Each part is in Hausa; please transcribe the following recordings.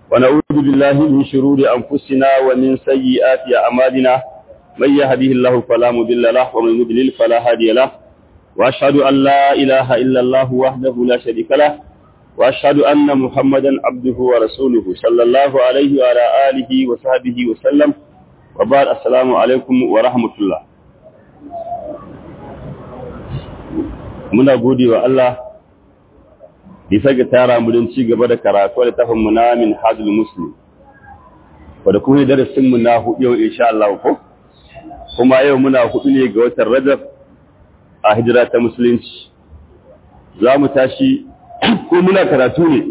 ونعوذ بالله من شرور أنفسنا ومن سيئات أعمالنا من يهده الله فلا مضل له ومن يضلل فلا هادي له وأشهد أن لا إله إلا الله وحده لا شريك له وأشهد أن محمدا عبده ورسوله صلى الله عليه وعلى آله وصحبه وسلم وبعد السلام عليكم ورحمة الله muna gode wa Allah bisa ga tara mu don ci gaba da karatu da tafin mu na min hajjul muslim wadda kuma darasin mu na hudu yau insha Allah ko kuma yau muna hudu ne ga watan Rajab a hijira ta musulunci za mu tashi ko muna karatu ne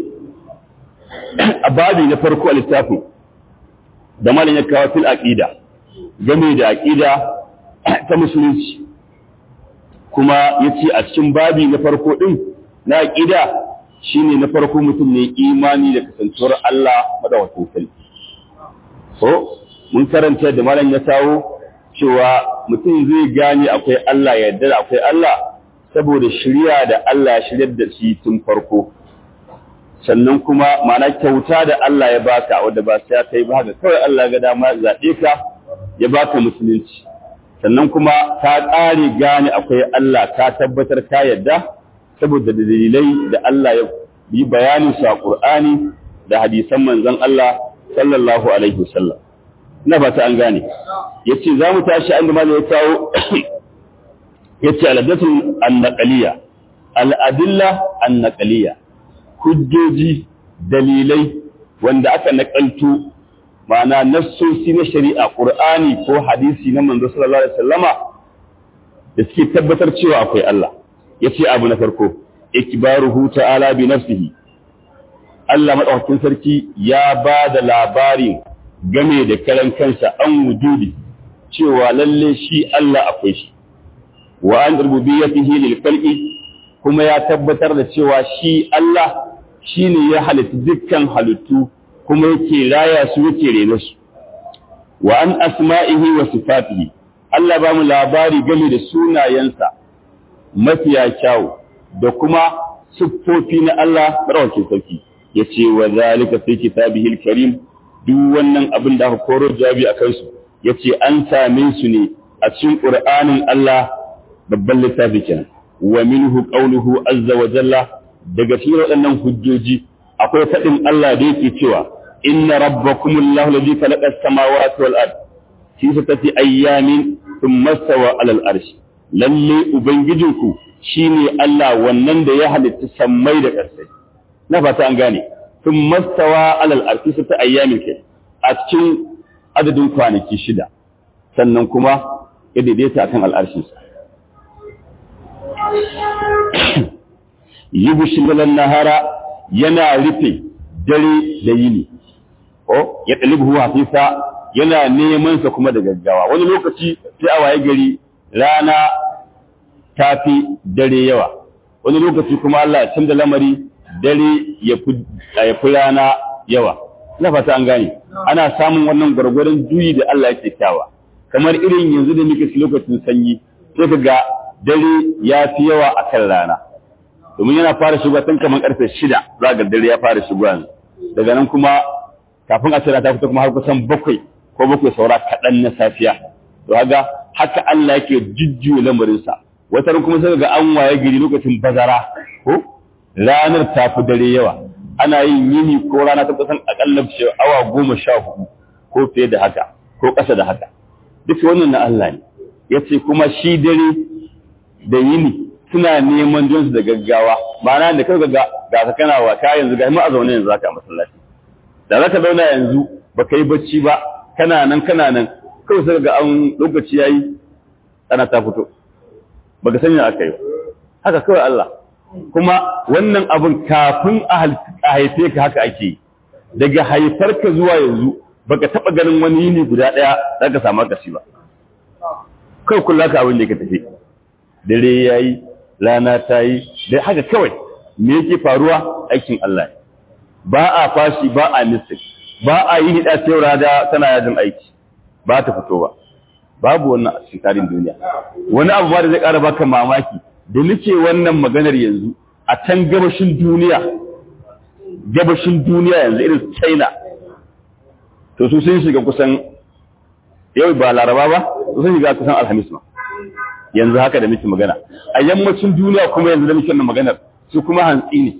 a babi na farko a littafin da malin ya kawo fil aqida game da aqida ta musulunci kuma yace a cikin babi na farko din na aqida shine na farko mutum ne imani da kasantuwar Allah madawacin sarki ko mun karanta da malam ya kawo cewa mutum zai gane akwai Allah ya yarda akwai Allah saboda shirya da Allah ya shiryar da shi tun farko sannan kuma ma'ana kyauta da Allah ya baka wanda ba sai kai ba haka kawai Allah ga dama zaɓe ka ya baka musulunci sannan kuma ka ƙare gane akwai Allah ka tabbatar ka yarda saboda dalilai da Allah ya yi bayanin su a Qur'ani da hadisan manzon Allah sallallahu alaihi wasallam ina ba ta an gane yace za mu tashi an da ya kawo yace aladatul annaqaliya al'adilla annaqaliya hujjoji dalilai wanda aka nakalto ma'ana nassosi na shari'a qur'ani ko hadisi na manzo sallallahu alaihi wasallama da suke tabbatar cewa akwai Allah yace abu na farko ikbaruhu ta'ala bi nafsihi Allah madaukakin sarki ya ba da labarin game da karan kansa an wujudi cewa lalle shi Allah akwai shi wa an rububiyyatihi lil khalqi kuma ya tabbatar da cewa shi Allah shine ya halitta dukkan halittu kuma yake raya su yake rena su wa an asma'ihi wa sifatihi Allah ba mu labari game da sunayensa mafiya kyawu da kuma siffofi na Allah marawakin sarki yace wa zalika fi kitabihi al-karim duk wannan abin da aka koro jawabi akan su yace an same su ne a cikin Qur'anin Allah babban littafi kenan wa minhu qawluhu azza wa jalla daga cikin waɗannan hujjoji akwai faɗin Allah da yake cewa inna rabbakumullahu alladhi khalaqa as-samawati wal ard fi sittati ayyamin thumma stawa 'ala al-arsh lalle ubangijinku shine Allah wannan da ya halitta sammai da ƙarsai na fata an gane thumma stawa 'ala al-arsh fi sittati ayyamin ke a cikin adadin kwanaki shida sannan kuma ya daidaita akan al'arshinsa yubshil nahara yana rufe dare da yini ko ya talibu hafisa yana neman sa kuma da gaggawa wani lokaci sai a waye gari rana ta fi dare yawa wani lokaci kuma Allah ya canza lamari dare ya fi rana yawa ina fata an gane ana samun wannan gwargwaron juyi da Allah yake kyawa kamar irin yanzu da muke lokacin sanyi sai ka ga dare ya fi yawa a kan rana domin yana fara shiga tun kamar karfe shida za ga dare ya fara shiga daga nan kuma kafin a tsira ta fita kuma har kusan bakwai ko bakwai saura kaɗan na safiya to haga haka Allah yake jujjuya lamarinsa wata ran kuma sai ga an waye gari lokacin bazara ko ranar ta fi dare yawa ana yin yini ko rana ta kusan akalla awa goma sha hudu ko fiye da haka ko ƙasa da haka duk wannan na Allah ne yace kuma shi dare da yini suna neman jinsu da gaggawa ma'ana da kai ga ga ka kana wa ka yanzu ga mu a zaune yanzu zaka masallaci da zaka zauna yanzu baka yi bacci ba kana nan kana nan kawai sai ga an lokaci yayi ana ta fito baka sanya aka yi haka kawai Allah kuma wannan abun kafin a haife ka haka ake yi daga haifarka zuwa yanzu baka taba ganin wani yini guda daya zaka samu kasi ba kai kullu ka abin da ka tafi dare yayi rana ta yi da haka kawai me yake faruwa aikin Allah ba a fashi ba a nisik ba a yi hida sai da tana yajin aiki ba ta fito ba babu wannan a cikin tarihin duniya wani abu ba da zai ƙara baka mamaki da nake wannan maganar yanzu a can gabashin duniya gabashin duniya yanzu irin China to su sun shiga kusan yau ba laraba ba su sun shiga kusan alhamis ma yanzu haka da muke magana a yammacin duniya kuma yanzu da muke maganar su kuma hantsi ne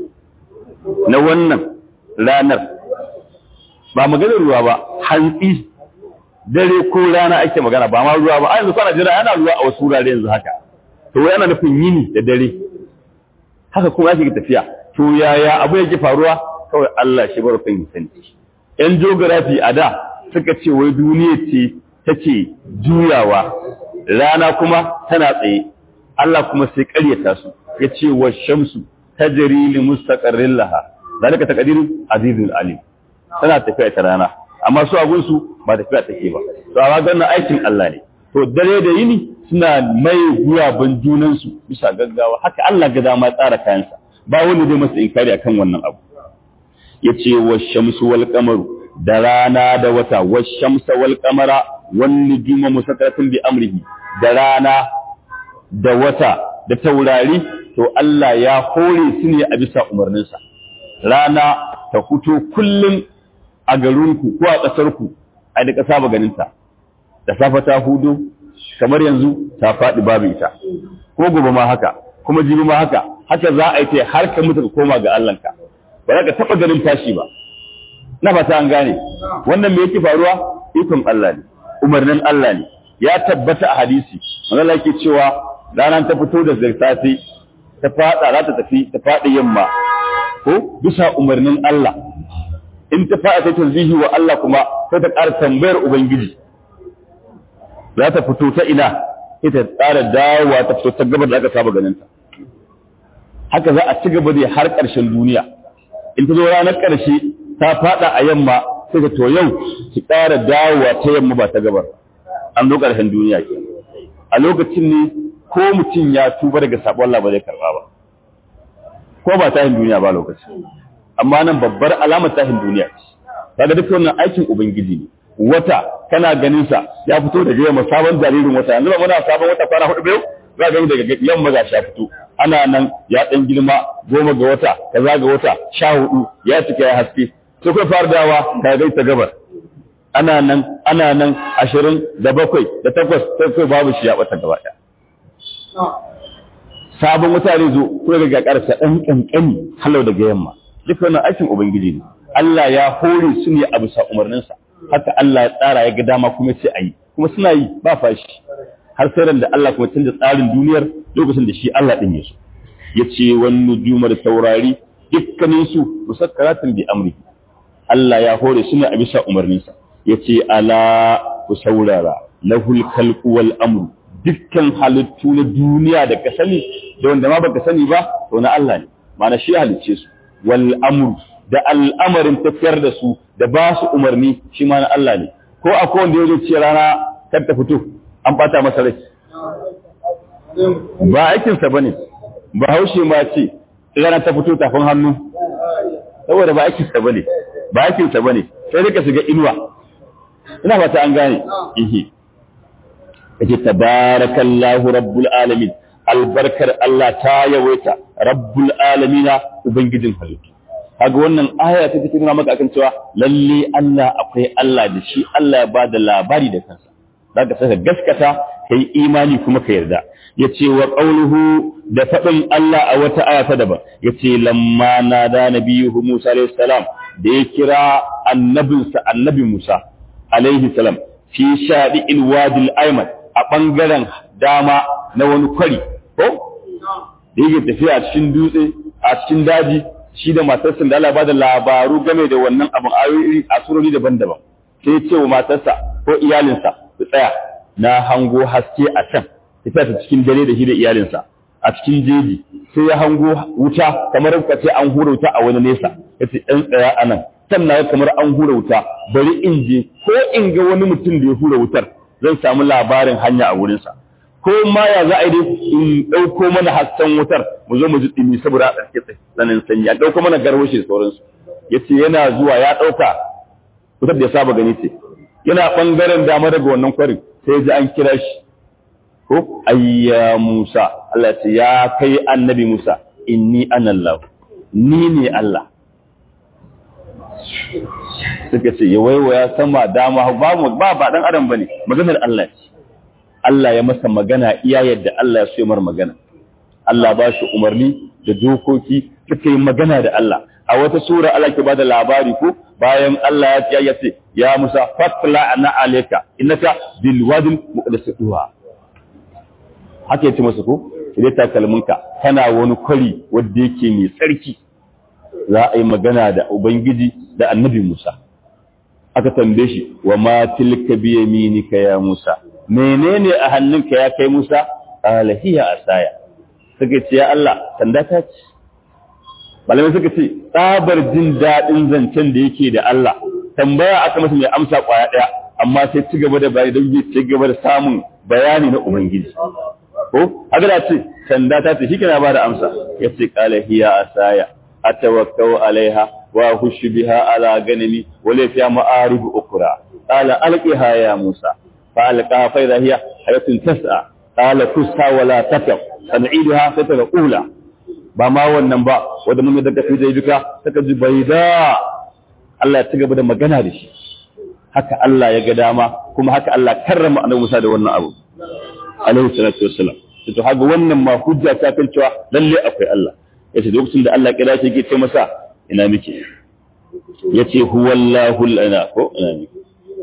na wannan ranar ba maganar ruwa ba hantsi dare ko rana ake magana ba ma ruwa ba a yanzu kwana jira yana ruwa a wasu wurare yanzu haka to yana nufin yini da dare haka kuma ake tafiya to yaya abu yake faruwa kawai Allah shi bar kan sani yan geography a da suka ce wai duniya ce take juyawa rana kuma tana tsaye Allah kuma sai ƙaryata su ya ce wa shamsu tajri li mustaqarrin laha zalika taqdirun azizul alim tana tafiya ta rana amma su abun su ba tafiya take ba to amma ganin aikin Allah ne to dare da yini suna mai guyaban junan su bisa gaggawa haka Allah ga dama tsara kayansa ba wani zai masa inkari akan wannan abu yace wa shamsu wal qamaru da rana da wata wa shamsa wal qamara wan nujuma musakkaratin bi amrihi da rana da wata da taurari to Allah ya hore su ne a bisa umarninsa rana ta fito kullum a garinku ko a ƙasarku a da ƙasa ba ganinta da safa ta hudu kamar yanzu ta faɗi babu ita ko gobe ma haka kuma jibi ma haka haka za a yi ta har ka mutu ka koma ga Allahnka ba za ka taɓa ganin tashi ba na fata an gane wannan me yake faruwa ikon Allah ne umarnin Allah ne ya tabbata a hadisi Allah yake cewa ranar ta fito da safe ta fada za ta tafi ta faɗi yamma ko bisa umarnin Allah in ta fada ta tanzihi wa Allah kuma sai ta ƙara tambayar ubangiji za ta fito ta ina ita tsara dawowa ta fito ta gabar da aka saba ganin ta haka za a ci gaba da har ƙarshen duniya in ta zo ranar ƙarshe ta fada a yamma sai ta to yau ki ƙara dawowa ta yamma ba ta gabar an zo ƙarshen duniya ke a lokacin ne ko mutum ya tuba daga sabon Allah ba zai karba ba ko ba tahin duniya ba lokaci amma nan babbar alamar tahin duniya ce kaga duk wannan aikin ubangiji ne wata kana ganin sa ya fito daga yamma sabon jaririn wata yanzu ba muna sabon wata kwana hudu biyu za ga daga yamma ga ya fito ana nan ya dan girma goma ga wata kaza ga wata sha hudu ya cika ya haske sai kai fara dawa ka ga ta gabar ana nan ana nan ashirin da bakwai da takwas sai kai babu shi ya bata gaba ɗaya sabon mutane zo ko daga karsa dan kankani halau daga yamma duk wannan aikin ubangiji ne Allah ya hore su ne a bisa umarninsa haka Allah ya tsara ya ga dama kuma ce ayi kuma suna yi ba fashi har sai da Allah kuma canza tsarin duniyar lokacin da shi Allah din ya so yace wan nujumar taurari dukkanin su musakkaratin bi amri Allah ya hore su ne a bisa umarninsa yace ala ku saurara lahul khalqu wal amru dukkan halittu na duniya da ka sani da wanda ma baka sani ba to na Allah ne ma'ana shi halicce su wal amru da al'amarin tafiyar da su da ba su umarni shi ma na Allah ne ko akwai wanda ya ce rana kar ta fito an bata masa rai ba aikinsa ba ne ba haushe ma ce rana ta fito tafin hannu saboda ba aikinsa ba ne ba aikinsa ba ne sai rika shiga inuwa ina fata an gane ihe yake tabarakallahu rabbul alamin albarkar Allah ta yawaita rabbul alamina ubangijin halittu kaga wannan aya ta take nuna maka akan cewa lalle Allah akwai Allah da shi Allah ya bada labari da kansa zaka saka gaskata kai imani kuma ka yarda yace wa qawluhu da fadin Allah a wata aya ta daban yace lamma nada nabiyuhu Musa alayhi salam da ya kira annabinsa annabi Musa alaihi salam fi shadi'il wadil ayman a bangaren dama na wani kwari ko da yake tafiya a cikin dutse a cikin daji shi da matarsa da Allah ba da labaru game da wannan abin ayoyi a surori daban-daban sai ya ce wa matarsa ko iyalinsa su tsaya na hango haske a can tafiya ta cikin dare da shi da iyalinsa a cikin jeji sai ya hango wuta kamar ka ce an hura wuta a wani nesa ya ce ɗan tsaya a nan can na kamar an hura wuta bari in je ko in ga wani mutum da ya hura wutar zan samu labarin hanya a wurinsa ko ma ya za a yi in ɗauko mana hasken wutar mu zo mu ji ɗumi saboda a ɗarke tsanin sanyi a ɗauko mana garwashi da sauransu ya ce yana zuwa ya ɗauka wutar da ya saba gani ce yana ɓangaren dama daga wannan kwarin sai ji an kira shi ko ayya Musa Allah ce ya kai annabi Musa inni anallahu ni ne Allah suka ce ya waiwaya sama dama ba ba ba dan adam bane maganar Allah ce Allah ya masa magana iya yadda Allah ya so mar magana Allah ba shi umarni da dokoki suka yi magana da Allah a wata sura Allah ke bada labari ko bayan Allah ya ya ce ya Musa fatla ana alayka innaka bil wadil muqaddas duha haka yace masa ko sai ta kalmunka kana wani kwari wanda yake mai tsarki za a yi magana da ubangiji da annabi Musa aka tambaye shi wa ma tilka bi yaminika ya Musa menene a hannunka ya kai Musa qala hiya asaya suka ce ya Allah sanda ta ce malamai suka ce tsabar jin daɗin zancen da yake da Allah tambaya aka masa mai amsa kwaya ɗaya amma sai ci gaba da bayani don ci gaba da samun bayani na ubangiji ko haka da ce sanda ta ce shi kana ba da amsa ya ce qala hiya asaya atawakkau alaiha wa hushu biha ala ganami wa la fiha ma'arib ukra qala alqiha ya musa fa alqa fa idha hiya hayatun tas'a qala kusa wa la takaf san'iduha fa taqula ba ma wannan ba wanda mun da kafi dai duka saka ji baida Allah ya ci gaba da magana da shi haka Allah ya ga dama kuma haka Allah karrama annabi Musa da wannan abu alaihi salatu wassalam to haka wannan ma hujja ta kan cewa lalle akwai Allah yace lokacin da Allah kira shi yake ce masa ina miki yace huwallahu lana ko ina miki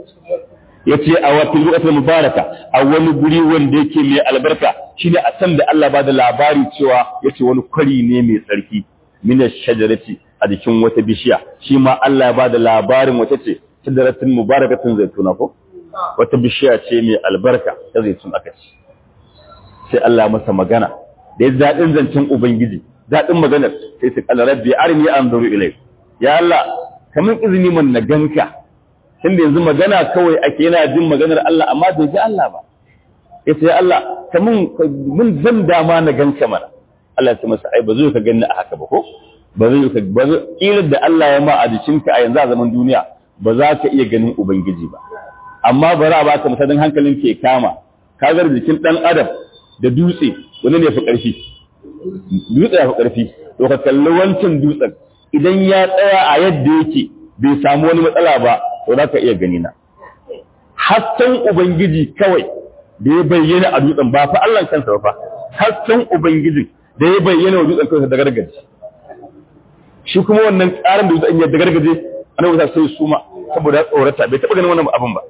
yace a wata lokacin mubaraka a wani guri wanda yake mai albarka shine a san da Allah ba da labari cewa yace wani kwari ne mai tsarki min shajarati a jikin wata bishiya shi ma Allah ya ba da labarin wata ce shajaratin mubarakatin zaituna ko wata bishiya ce mai albarka ta zaitun aka ce sai Allah masa magana da ya daɗin zancen ubangiji daɗin maganar sai su kala rabbi arni anzuru ilai ya Allah kamar izini man na ganka tunda yanzu magana kawai ake yana jin maganar Allah amma bai ji Allah ba yace ya Allah kamar mun zan dama na ganka mana Allah ya ce masa ai ba zai ka ganni a haka ba ko ba zai ka ba zai da Allah ya ma a jikinka a yanzu a zaman duniya ba za ka iya ganin ubangiji ba amma bari a baka misalin hankalin ke kama kagar jikin dan adam da dutse wani ne fi ƙarfi dutse ya fi ƙarfi to ka kalli wancan dutsen idan ya tsaya a yadda yake bai samu wani matsala ba to za ka iya gani na hasken ubangiji kawai da ya bayyana a dutsen ba fa Allah kansa ba fa hasken ubangiji da ya bayyana wa dutsen kansa da gargaje shi kuma wannan tsarin da dutsen ya da gargaje annabi ta sai suma saboda tsorata bai taba ganin wannan abin ba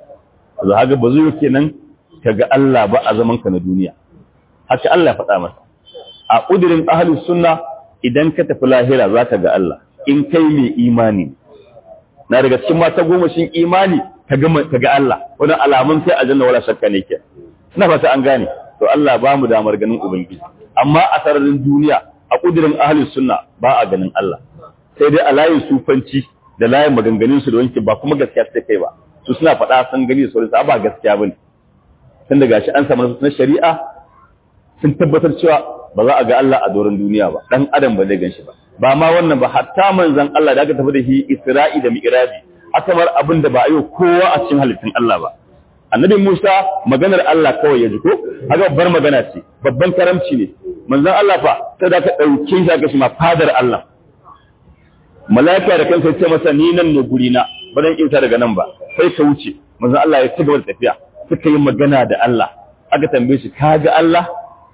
za haka ba zai kenan kaga Allah ba a zaman ka na duniya haka Allah faɗa masa a ƙudirin ahlus sunna idan ka tafi lahira za ka ga Allah in kai mai imani na daga cikin mata goma shin imani ka ga Allah wani alamun sai a janna wala shakka ne ke ina fata an gane to Allah ba mu damar ganin ubangiji amma a sararin duniya a ƙudirin ahlus sunna ba a ganin Allah sai dai a layin sufanci da layin maganganun su da wanke ba kuma gaskiya sai kai ba su suna faɗa san gani da sauransu ba gaskiya bane tun da gashi an samu na shari'a sun tabbatar cewa ba za a ga Allah a doron duniya ba dan adam ba zai ganshi ba ba ma wannan ba hatta manzon Allah da aka tafi da shi Isra'i da Mi'raji aka bar abin da ba a yi kowa a cikin halittun Allah ba annabi Musa maganar Allah kawai ya ji ko haka babbar magana ce babban karamci ne manzon Allah fa sai da ka dauke shi aka shi ma fadar Allah mala'ika da kansa ya ce masa ni nan ne guri na ba zan kinta daga nan ba sai ka wuce manzon Allah ya ci gaba da tafiya suka yi magana da Allah aka tambaye shi kaga Allah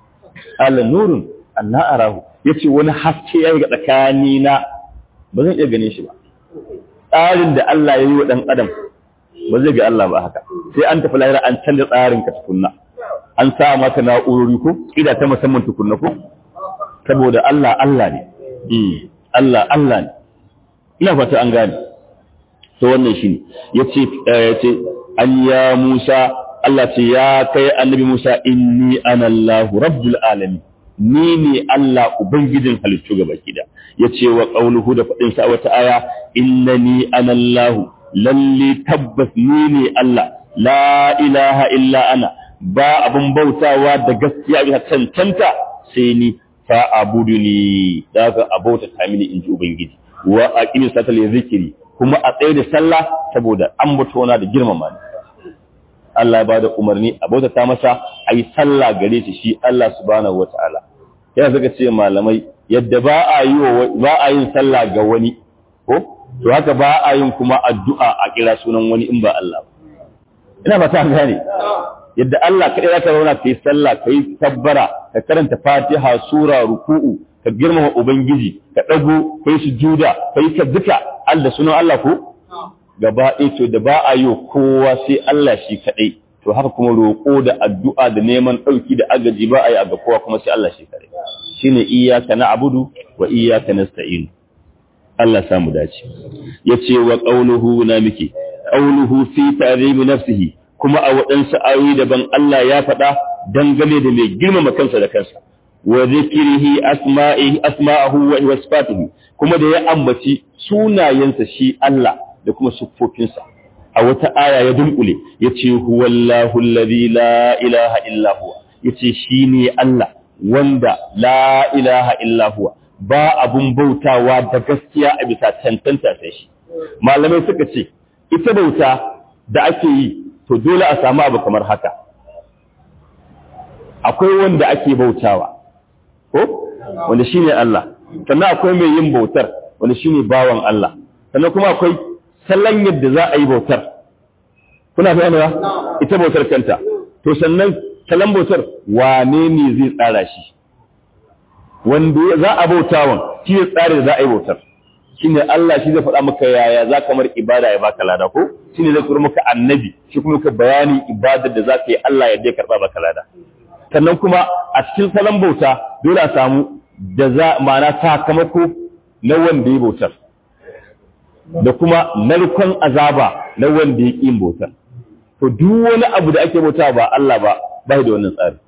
ala nurun Allah arahu yace wani haske yayi ga tsakani na ba zan iya gane shi ba tsarin da Allah ya yi wa dan adam ba zai ga Allah ba haka sai an tafi lahira an canza tsarin ka tukunna an sa maka na'urori ko kida ta musamman tukunna ko saboda Allah Allah ne Allah Allah ne ina fata an gane to wannan shine yace yace an ya Musa Allah ce ya kai annabi Musa inni ana Allah rabbul alamin ni ne Allah ubangijin halittu gaba kida yace wa qauluhu da fadin sa wata aya innani ana Allah lalle tabbas ni ne Allah la ilaha illa ana ba abun bautawa da gaskiya ga cancanta sai ni fa abuduni daga abauta ta mini inji ubangiji wa aqimi salata li zikri kuma a tsaye da sallah saboda an na da girmama ni Allah ba da umarni a bautata masa a yi sallah gare shi shi Allah subhanahu wa ta'ala. Yana suka ce malamai, yadda ba a yi ba a yin sallah ga wani, ko to haka ba a yin kuma addu'a a kira sunan wani in ba Allah ina ba ta gane yadda Allah kaɗai za ka zauna ka yi sallah ka yi tabbara ka karanta fatiha sura ruku'u ka girmama ubangiji ka ɗago ka yi sujuda ka yi duka Allah sunan Allah ko gaba ɗaya to da ba a yi kowa sai Allah shi kaɗai to haka kuma roƙo da addu'a da neman ɗauki da agaji ba a yi a ga kowa kuma sai Allah shi kaɗai shine iyyaka na'budu wa iyyaka nasta'in Allah samu dace yace wa qawluhu na miki qawluhu fi ta'zimi nafsihi kuma a waɗansu ayoyi daban Allah ya faɗa dangane da mai girmama kansa da kansa wa zikrihi asma'ihi asma'ahu wa sifatihi kuma da ya ambaci sunayensa shi Allah da kuma siffofinsa a wata aya ya dunkule yace huwallahu alladhi la ilaha illa huwa yace shine Allah wanda la ilaha illa huwa ba abun bautawa da gaskiya a bisa tantanta sai shi malamai suka ce ita bauta da ake yi to dole a samu abu kamar haka akwai wanda ake bautawa ko wanda shine Allah sannan akwai mai yin bautar wanda shine bawan Allah sannan kuma akwai sallan yadda za a yi bautar kuna fahimta ita bautar kanta to sannan salon bautar wane ne zai tsara shi wanda za a bautawan shi ne tsari da za a yi bautar shi ne Allah shi zai faɗa maka yaya za ka mar ibada ya baka lada ko shi ne zai turo maka annabi shi kuma ka bayani ibadar da za ka yi Allah ya je karɓa baka lada sannan kuma a cikin salon bauta dole a samu da za ma'ana sakamako na wanda ya bautar da kuma narkon azaba na wanda ya ƙin bautar to duk wani abu da ake bauta ba Allah ba bai da wannan tsari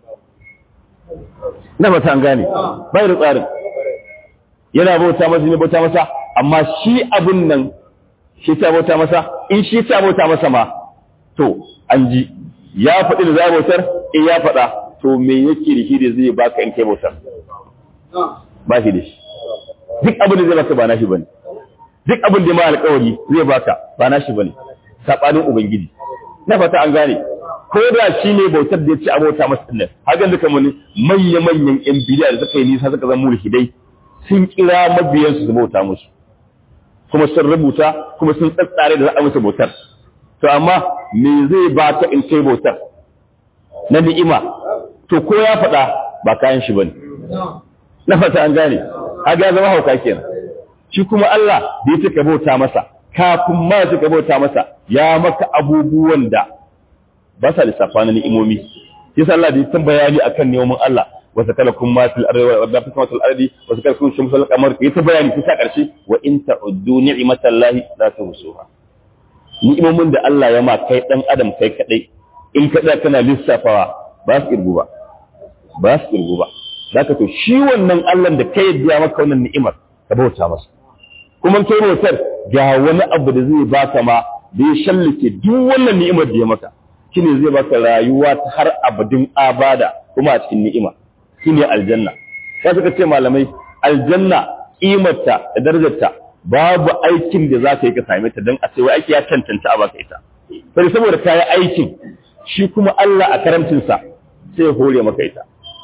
na mata an gane bai da tsarin yana bauta masa ne bauta masa amma shi abun nan shi ta bauta masa in shi ta bauta masa ma to an ji ya faɗi da za bautar in ya faɗa to me yake da shi da zai baka in kai bautar ba shi da shi duk abin da zai baka ba nashi bane duk abin da ma alƙawari zai baka ba nashi bane sabanin ubangiji na fata an gane ko da shi ne bautar da ya ci abota masa ɗin hakan duka mani manya-manyan yan bidiya da suka yi nisa suka zama mulhidai sun kira mabiyansu su bauta musu kuma sun rubuta kuma sun tsatsare da za a musu bautar to amma me zai ba ta in kai bautar na ni'ima to ko ya faɗa ba kayan shi bane na fata an gane haga ya zama hauka kenan shi kuma Allah da ya ka bauta masa kafin ma ya ka bauta masa ya maka abubuwan da ba sa lissafa na ni'imomi shi sa Allah da ya bayani akan neman Allah wa sakalakum ma fil ardi wa ma fil ardi wa sakalakum shamsu wal qamar ya ta bayani ta karshe wa in ta'uddu ni'matallahi la tuhsuha ni'imomin da Allah ya ma kai dan adam kai kadai in ka da kana lissafawa ba su irgu ba ba su irgu ba zaka to shi wannan Allah da kai yadda maka wannan ni'imar ka bauta masa kuma kai bautar ga wani abu da zai baka ma da ya shallake duk wannan ni'imar da ya maka shine zai baka rayuwa ta har abadin abada kuma a cikin ni'ima shine aljanna sai suka ce malamai aljanna kimarta da darajarta babu aikin da za ka yi ka same ta don a ce wai aiki ya cancanta a baka ita sai saboda ka yi aikin shi kuma Allah a karamcinsa sai ya hore maka ita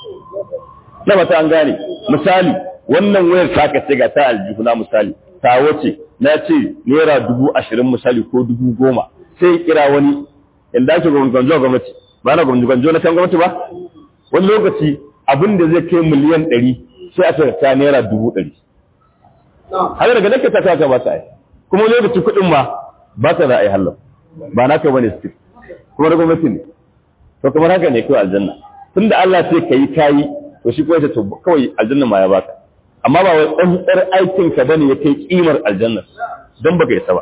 na mata an gane misali wannan wayar ta ka ce ga ta aljihuna misali ta wace na ce naira dubu ashirin misali ko dubu goma sai ya kira wani inda ake gwamnati gwamnati ba na gwamnati na kan gwamnati ba wani lokaci abin da zai kai miliyan ɗari sai aka ta naira dubu ɗari haka daga nake ta kaka ba ta yi kuma lokaci kuɗin ma ba ta za a yi hallau ba na ka bane su kuma da gwamnati ne to kamar haka ne kawai aljanna tun da Allah sai ka yi kayi to shi kawai to kawai aljanna ma ya baka amma ba wai tsantsar aikin ka bane ya kai kimar aljanna don baka yi ba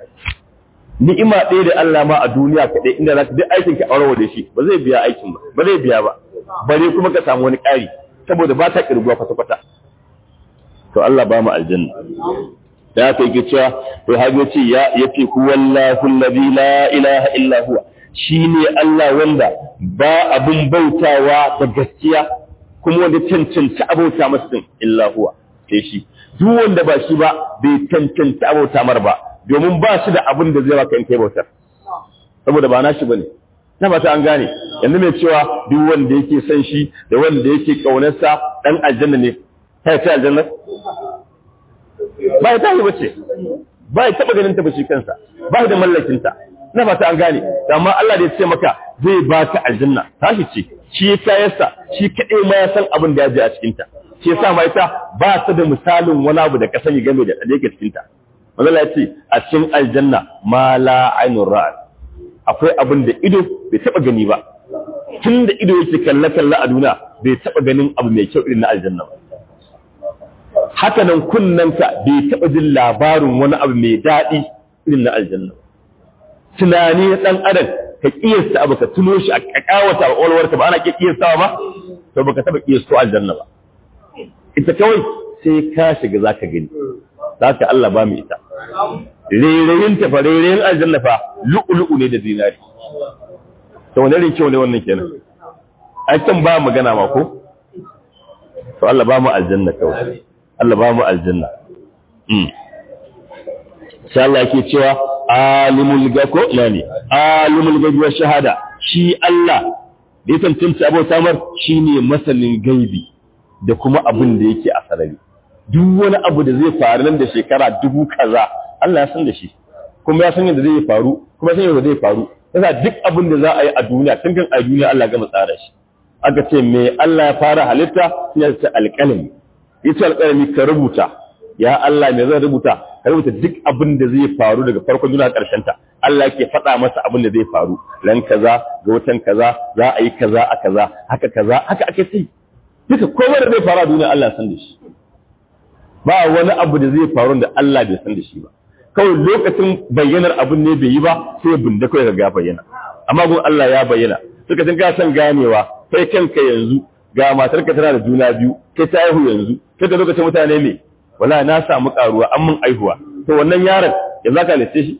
ni'ima ɗaya da Allah ma a duniya kaɗai inda za ka duk aikin ka aure da shi ba zai biya aikin ba ba zai biya ba bare kuma ka samu wani ƙari saboda ba ta ƙirguwa kwata-kwata to Allah ba mu aljanna da aka yi cewa to hage ce ya yace huwallahu allazi la ilaha illa huwa shine Allah wanda ba abun bautawa da gaskiya kuma wanda cancanci abauta masa din illa huwa sai shi duk wanda ba shi ba bai cancanci abauta mar ba domin ba shi da abin da zai baka in kai bautar saboda ba nashi bane na fata an gane yanzu mai cewa duk wanda yake son shi da wanda yake kaunarsa dan aljanna ne ta ce aljanna ba ya tashi bace ba ya taba ganin ta ba shi kansa ba da mallakin ta ina fata an gane amma Allah da ya ce maka zai baka aljanna tashi ce shi ya tayarsa shi kadai ma ya san abin da ya je a cikin ta shi yasa ma ita ba ta da misalin wani abu da ka sani game da yake cikin ta Allah ya ce a cikin aljanna ma la ainur ra'a akwai abin da ido bai taba gani ba tun da ido yake kalle kalle a duniya bai taba ganin abu mai kyau irin na aljanna ba haka nan kunnanka bai taba jin labarin wani abu mai daɗi irin na aljanna tunani na ɗan adam ka kiyasta abu ka tuno shi a kakawata a ƙwaƙwalwarka ba ana ke kiyastawa ba to baka taba kiyasto aljanna ba ita kawai sai ka shiga zaka gani zaka Allah ba mu ita rereyin ta fa rereyin aljanna fa lu'lu'u ne da zinari to wani rin kyau ne wannan kenan ai can ba magana ma ko to Allah ba mu aljanna kawai Allah ba mu aljanna mm sai Allah yake cewa alimul gako nani alimul gaibi wa shahada shi Allah da ya tantance abota mar shine masanin gaibi da kuma abin da yake a sarari duk wani abu da zai faru nan da shekara dubu kaza Allah ya san da shi kuma ya san yadda zai faru kuma ya san yadda zai faru yasa duk abin da za a yi a duniya tun kan a duniya Allah gama tsara shi aka ce me Allah ya fara halitta ya ce alƙalami yace alƙalami ka rubuta ya Allah me zan rubuta ka rubuta duk abin da zai faru daga farkon duniya ƙarshen ta Allah yake faɗa masa abin da zai faru ran kaza ga watan kaza za a yi kaza a kaza haka kaza haka ake sai duka komai da zai faru a duniya Allah san da shi ba wani abu da zai faru da Allah bai san da shi ba kawai lokacin bayyanar abin ne bai yi ba sai ya bunda kawai ga bayyana amma gun Allah ya bayyana suka san ka san ganewa kai kanka yanzu ga matarka tana da juna biyu kai ta aihu yanzu kai da lokacin mutane me wala na samu karuwa an mun aihuwa to wannan yaron ya zaka lice shi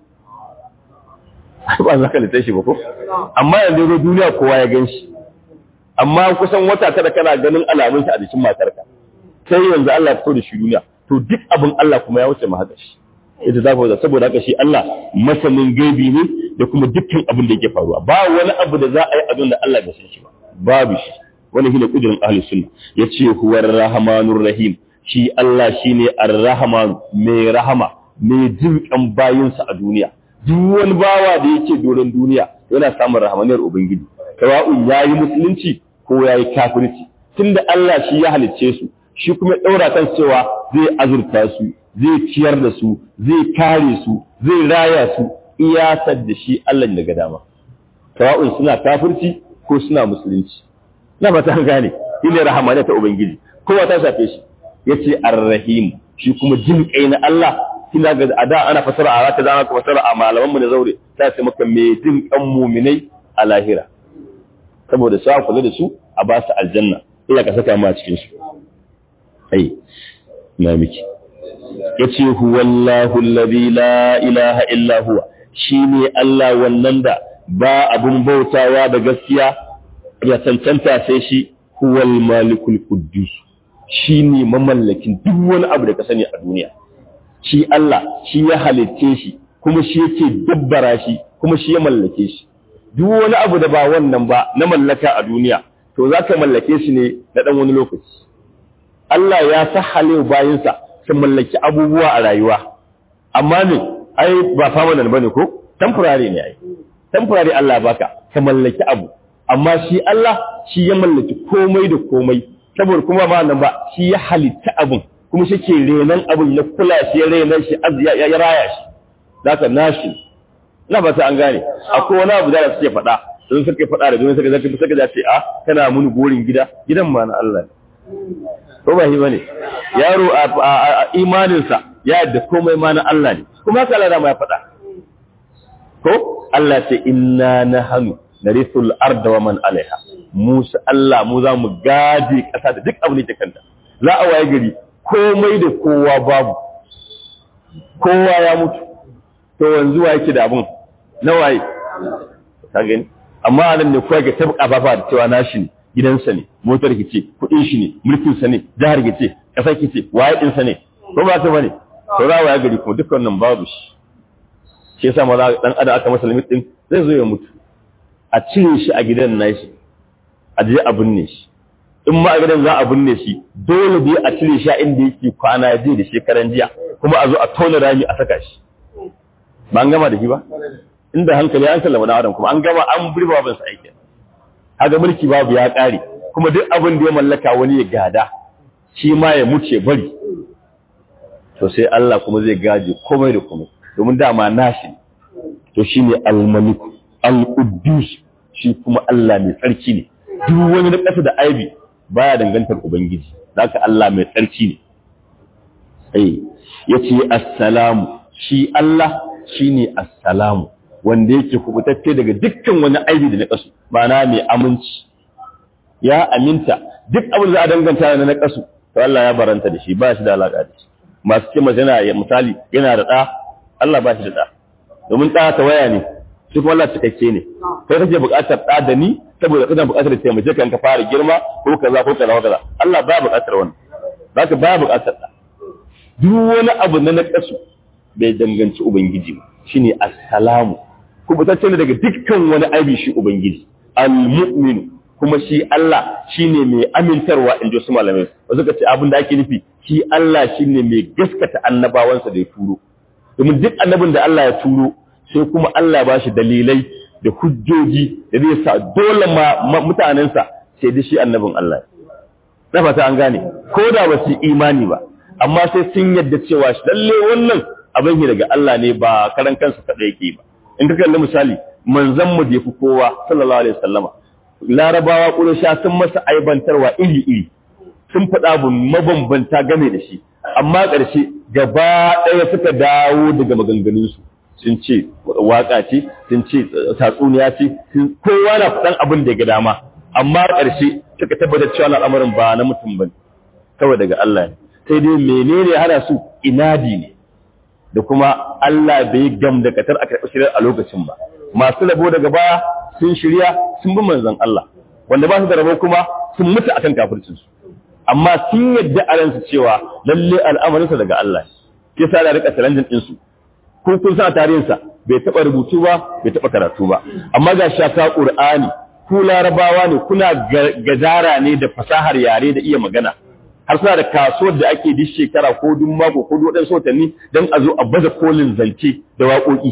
ba zaka lice shi ba ko amma yanzu ga duniya kowa ya gan shi amma kusan wata kada kana ganin alamun shi a jikin matarka sai yanzu Allah ya fito da shi duniya to duk abin Allah kuma ya wuce mu haka shi ita za ku saboda haka shi Allah masanin gaibi ne da kuma dukkan abin da yake faruwa ba wani abu da za a yi abin da Allah bai san shi ba babu shi wani shine kudirin ahlus sunna yace huwar rahmanur rahim shi Allah shine ar-rahman mai rahama mai jinkan bayinsa a duniya duk wani bawa da yake doron duniya yana samun rahmaniyar ubangiji kawa'un yayi musulunci ko yayi kafirci tunda Allah shi ya halicce su shi kuma daura kan cewa zai azurta su zai ciyar da su zai kare su zai raya su iyasar da shi Allah daga dama kawa'un suna kafirci ko suna musulunci na ba ta gane shine rahmaniya ta ubangiji kowa ta shafe shi yace ar-rahim shi kuma jin kai na Allah kina ga ada ana fasara a zaka zama fasara a malaman mu na zaure ta ce maka me jin kan mu'minai a lahira saboda sa kula da su a ba su aljanna illa ka saka mu a cikin su ai na miki yace huwallahu alladhi la ilaha illa huwa shine Allah wannan da ba abun bautawa da gaskiya ya cancanta sai shi huwal malikul quddus shi ne mamallakin duk wani abu da ka sani a duniya shi Allah shi ya halitce shi kuma shi yake dabbara shi kuma shi ya mallake shi duk wani abu da ba wannan ba na mallaka a duniya to za ka mallake shi ne na ɗan wani lokaci Allah ya sahale bayinsa su mallaki abubuwa a rayuwa amma ne ai ba permanent bane ko temporary ne ai temporary Allah baka ka mallaki abu amma shi Allah shi ya mallaki komai da komai saboda kuma ba nan ba shi ya halitta abun kuma shi ke renan abun ya kula shi ya renan shi ya raya shi zaka nashi na ba ta an gane akwai wani abu da suke faɗa sun suka faɗa da duniya suka zaka suka ce a kana muni gorin gida gidan ma na Allah ko ba shi bane yaro a imaninsa ya yadda komai ma na Allah ne kuma haka Allah ma ya faɗa ko Allah ce inna nahnu narithul arda wa man alaiha Musa Allah mu za mu gaje ƙasa da duk abin da ke kanta za a waye gari komai da kowa babu kowa ya mutu to yanzu wa yake da abun na waye ka gani amma anan ne kowa ga tabka bafa da cewa nashi ne gidansa ne motar ki ce kuɗin shi ne mulkin sa ne jihar ki ce ƙasar ki ce waye din sa ne ko ba ta bane to za waye gari kuma dukkan nan babu shi shi yasa ma dan adam aka masa limit din zai zo ya mutu a cire shi a gidan nashi a je a binne shi in ma a gidan za a binne shi dole dai a cire shi a inda yake kwana je da shekaran jiya kuma a zo a tona rami a saka shi ba an gama da shi ba inda hankali an sallama dan adam kuma an gama an burba ban sa aiki haka mulki babu ya kare kuma duk abin da ya mallaka wani ya gada shi ma ya muce bari to sai Allah kuma zai gaje komai da komai domin dama nashi to shine al-malik al-quddus shi kuma Allah mai tsarki ne duk wani na ƙasa da aibi baya dangantar ubangiji zaka Allah mai tsarki ne eh yace assalamu shi Allah shine assalamu wanda yake kubutacce daga dukkan wani aibi da na ƙasu ma'ana mai aminci ya aminta duk abin da a danganta na ƙasu to Allah ya baranta da shi ba shi da alaƙa da shi masu ce masu yana misali yana da ɗa Allah ba shi da ɗa domin ɗa ta waya ne shi kuma Allah cikakke ne kai kake buƙatar ɗa da ni saboda kana buƙatar taimake kan ka fara girma ko kaza ko kaza ko kaza Allah ba buƙatar wannan zaka ba buƙatar ɗa duk wani abu na naƙasu bai danganci ubangiji ba shine assalamu kubutacce ne daga dukkan wani aibi shi ubangiji al-mu'min kuma shi Allah shine mai amintarwa in ji su malamai wasu ka ce abin da ake nufi shi Allah shine mai gaskata annabawansa da ya turo domin duk annabin da Allah ya turo sai kuma Allah ba shi dalilai da hujjoji da zai sa dole ma mutanensa sai da shi annabin Allah na fata an gane ko da ba su imani ba amma sai sun yadda cewa shi lalle wannan abin daga Allah ne ba karan kansa kaɗai yake ba in ka kalli misali manzon mu da yafi kowa sallallahu alaihi wasallama larabawa ƙurasha sun masa aibantarwa iri-iri sun faɗa bu mabambanta game da shi amma ƙarshe gaba ɗaya suka dawo daga maganganunsu sun ce waƙa ce sun ce tatsuniya ce kowa na faɗan abin da ya ga dama amma ƙarshe suka tabbatar cewa al'amarin ba na mutum ba kawai daga Allah ne sai dai menene hana su inadi ne da kuma Allah bai gam da katar a karɓi shirar a lokacin ba masu rabo daga baya sun shirya sun bi manzon Allah wanda ba su da rabo kuma sun mutu akan kafircinsu amma sun yadda a ransu cewa lalle al'amarinsa daga Allah ke sa da rika challenge din su ko kun sa tarihinsa bai taba rubutu ba bai taba karatu ba amma ga shaka Qur'ani ku larabawa ne kuna gajara ne da fasahar yare da iya magana har suna da kasuwar da ake duk shekara ko duk mako ko duk wadansu watanni don a zo a baza kolin zance da waƙoƙi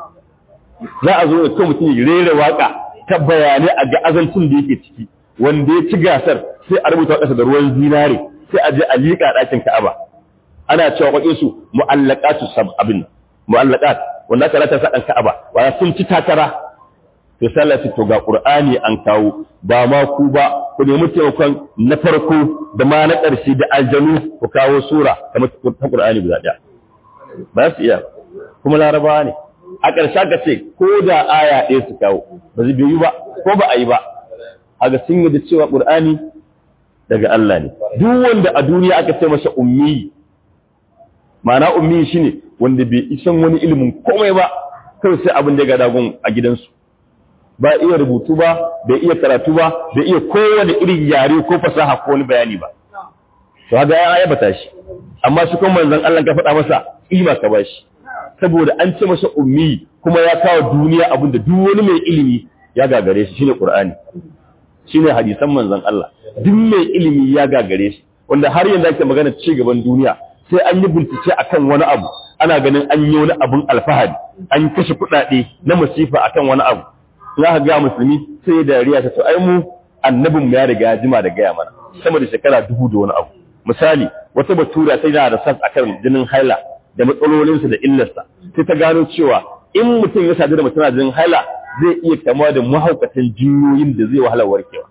za a zo da kan mutum ya rera waka ta bayanai a ga azancin da yake ciki wanda ya ci gasar sai a rubuta ƙasa da ruwan zinare sai a je a liƙa ɗakin Ka'aba ana cewa kwakin su mu'allaqatu sab'abin mu'allaqat wanda aka rata sa ɗan Ka'aba wa sun ci takara to sallah to ga Qur'ani an kawo ba ma ku ba ku nemi taimakon na farko da ma na ƙarshe da aljanu ku kawo sura kamar ta Qur'ani guda ɗaya ba su iya kuma larabawa ne a ƙarshe ka ce ko da aya ɗaya su kawo ba zai biyu ba ko ba a yi ba a ga sun yi da cewa ƙur'ani daga Allah ne duk wanda a duniya aka ce masa ummi ma'ana ummi shine wanda bai isan wani ilimin komai ba kawai sai abin da ya gada gun a gidansu ba iya rubutu ba bai iya karatu ba bai iya kowane irin yare ko fasaha ko wani bayani ba to haka ya ayyabata shi amma shi kuma manzon Allah ka faɗa masa kima ka bashi saboda an ce masa ummi kuma ya kawo duniya abin da duk wani mai ilimi ya gagare shi shine Qur'ani shine hadisan manzon Allah duk mai ilimi ya gagare shi wanda har yanzu ake magana ci gaban duniya sai an yi bincike akan wani abu ana ganin an yi wani abun alfahari an kashe kuɗaɗe na masifa akan wani abu za ka ga musulmi sai da dariya ta to ai mu annabin mu ya riga jima da gaya mana sama da shekara dubu da wani abu misali wata batura sai da da sas akan jinin haila da matsalolinsa da illarsa sai ta gano cewa in mutum ya sadu da mutum na jinin haila zai iya kama da mahaukatan jinyoyin da zai wahala warkewa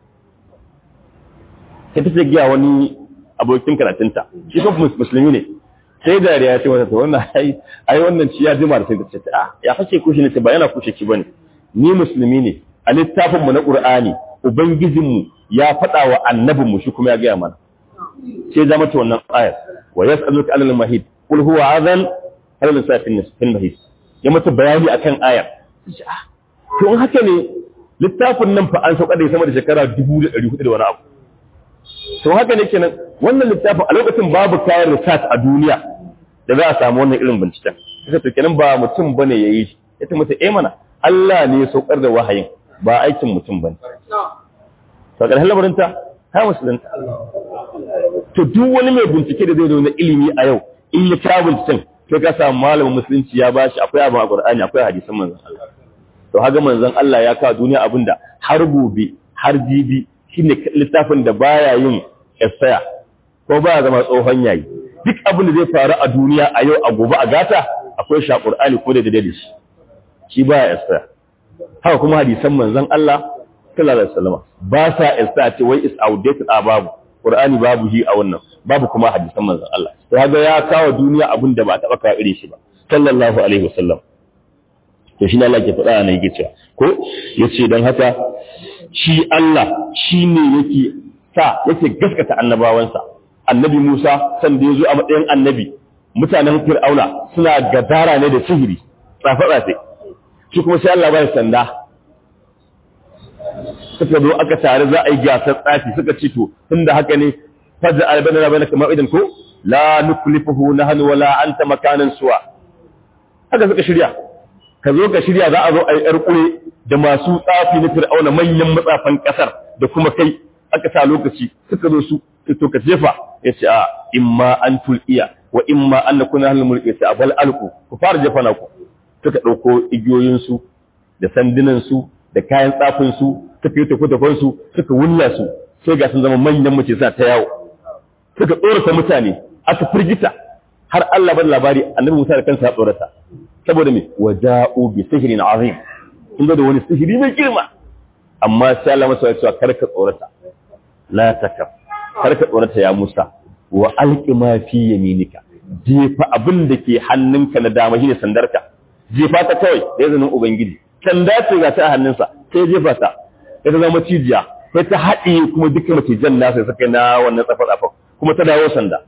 sai ta giya wani abokin karatunta shi kuma musulmi ne sai da ya ce wata wannan ai ai wannan ci ya jima da sai ta ce a ya fashe kushe ne ba yana kushe ki bane ni musulmi ne a littafin mu na qur'ani ubangijin mu ya faɗa wa annabin mu shi kuma ya gaya mana sai zama ta wannan ayar wa yas'aluka anil mahid qul huwa adhan hal lisafin fil mahid ya mata bayani akan ayar to in haka ne littafin nan fa an sauka da sama da shekara 1400 da wani abu to haka ne kenan wannan littafin a lokacin babu kayan research a duniya da za a samu wannan irin binciken sai to kenan ba mutum bane yayi shi yace mata eh mana Allah ne ya saukar da wahayin ba aikin mutum bane to ƙarshen lamarinta ta musulunta to duk wani mai bincike da zai zo na ilimi a yau in ya kawo binciken sai ka samu malamin musulunci ya bashi akwai abin a Qur'ani akwai hadisan manzon Allah to haga manzon Allah ya kawo duniya abinda har gobe har jibi shine littafin da baya yin essaya ko baya zama tsohon yayi duk abin da zai faru a duniya a yau a gobe a gata akwai shi a Qur'ani ko da da shi shi baya essaya haka kuma hadisan manzon Allah sallallahu alaihi wasallam ba sa essaya ce wai is outdated a babu Qur'ani babu hi a wannan babu kuma hadisan manzon Allah to haga ya kawo duniya abin da ba taɓa kawo irin shi ba sallallahu alaihi wasallam to shi ne Allah ke faɗa na yake cewa ko yace dan haka shi Allah shine yake sa yake gaskata annabawansa annabi Musa san da yazo a matsayin annabi mutanen Fir'auna suna gadara ne da sihiri tsafe tsafe shi kuma sai Allah bai sanda suka zo aka tare za a yi gasar tsafi suka ci to tunda haka ne fajr albanana bainaka ma'idan ko la nuklifuhu nahnu wala anta makanan suwa haka suka shirya ka zo ka shirya za a zo a yi ‘yar ƙure da masu tsafi na fir'auna manyan matsafan ƙasar da kuma kai aka sa lokaci suka zo su to ka jefa ya ce a imma an tul'iya wa imma an na kuna halin mulki ya ce a bal alku ku fara jefa na ku suka ɗauko igiyoyinsu da sandunansu da kayan tsafinsu suka yi tafi-tafinsu suka wulla su sai ga sun zama manyan mace sa ta yawo suka tsorata mutane aka firgita har Allah ban labari annabi Musa da kansa ya tsorata saboda me waja'u bi sihrin azim kun da wani sihiri mai girma amma sai Allah masa ya ce karka tsorata la takaf karka tsorata ya Musa wa alqi ma fi yaminika jefa abin da ke hannunka na dama shine sandarka jefa ta kawai da izinin ubangiji sanda ce ga ta a hannunsa sai jefa ta sai ta zama cijiya sai ta haɗe kuma dukkan macijan nasa suka na wannan tsafa-tsafa kuma ta dawo sanda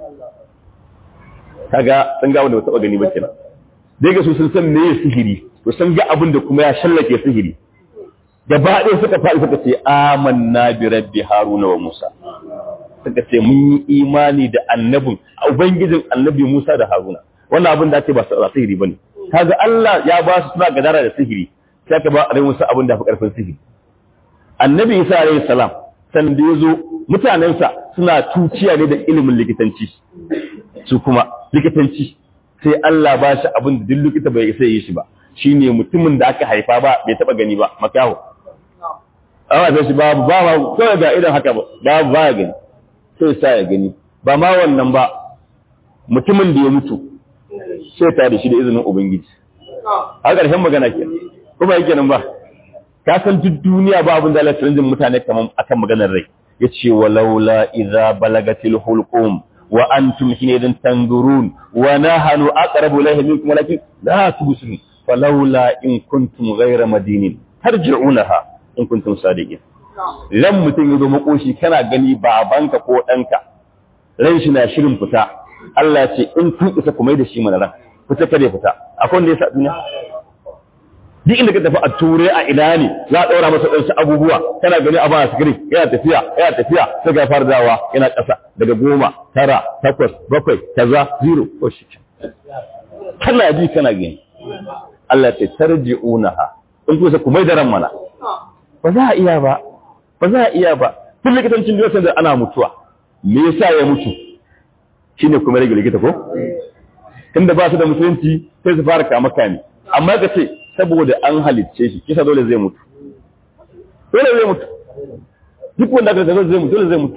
kaga sun ga wanda ba taɓa gani ba kenan dai ga su sun san meye sihiri to sun ga abin da kuma ya shallake sihiri gaba ɗaya suka faɗi suka ce amanna bi rabbi haruna wa musa suka ce mun yi imani da annabin ubangijin annabi musa da haruna wannan abin da ake ba su sihiri bane kaga Allah ya ba su suna gadara da sihiri sai ka ba a musa abin da fi karfin sihiri annabi isa alayhi salam san da yazo mutanensa suna tuciya ne da ilimin likitanci su kuma likitanci sai Allah ba shi abin da duk likita bai sai yi shi ba shine mutumin da aka haifa ba bai taba gani ba makaho amma sai shi babu ba ba kawai ga idan haka ba babu ba ya gani sai sa ya gani ba ma wannan ba mutumin da ya mutu sai ta da shi da izinin ubangiji a ƙarshen magana ke kuma yake nan ba ka san duk duniya ba abin da Allah ya mutane kaman akan maganar rai yace walaula idza balagatil hulqum wa antum hinidin tanzurun wa nahnu aqrabu ilayhi minkum walakin la tubsirun falawla in kuntum ghayra madinin tarji'unaha in kuntum sadiqin ran mutum yazo makoshi kana gani babanka ko danka ran shi na shirin fita Allah ce in kun isa ku mai da shi mana ran fita kare fita akwai wanda ya sa duniya duk inda ka tafi a ture a ina ne za a ɗaura masa ɗansu abubuwa kana gani a baya sigiri yana tafiya yana tafiya sai ga fara dawa yana ƙasa daga goma tara takwas bakwai kaza zero ko shi kana ji kana gani Allah ce tarji'unaha in kusa ku mai da ran mana ba za a iya ba ba za a iya ba tun likitancin duniya da ana mutuwa me yasa ya mutu shine kuma rage likita ko tunda ba su da musulunci sai su fara kama kame amma ka ce saboda an halicce shi kisa dole zai mutu dole zai mutu duk wanda aka zai mutu dole zai mutu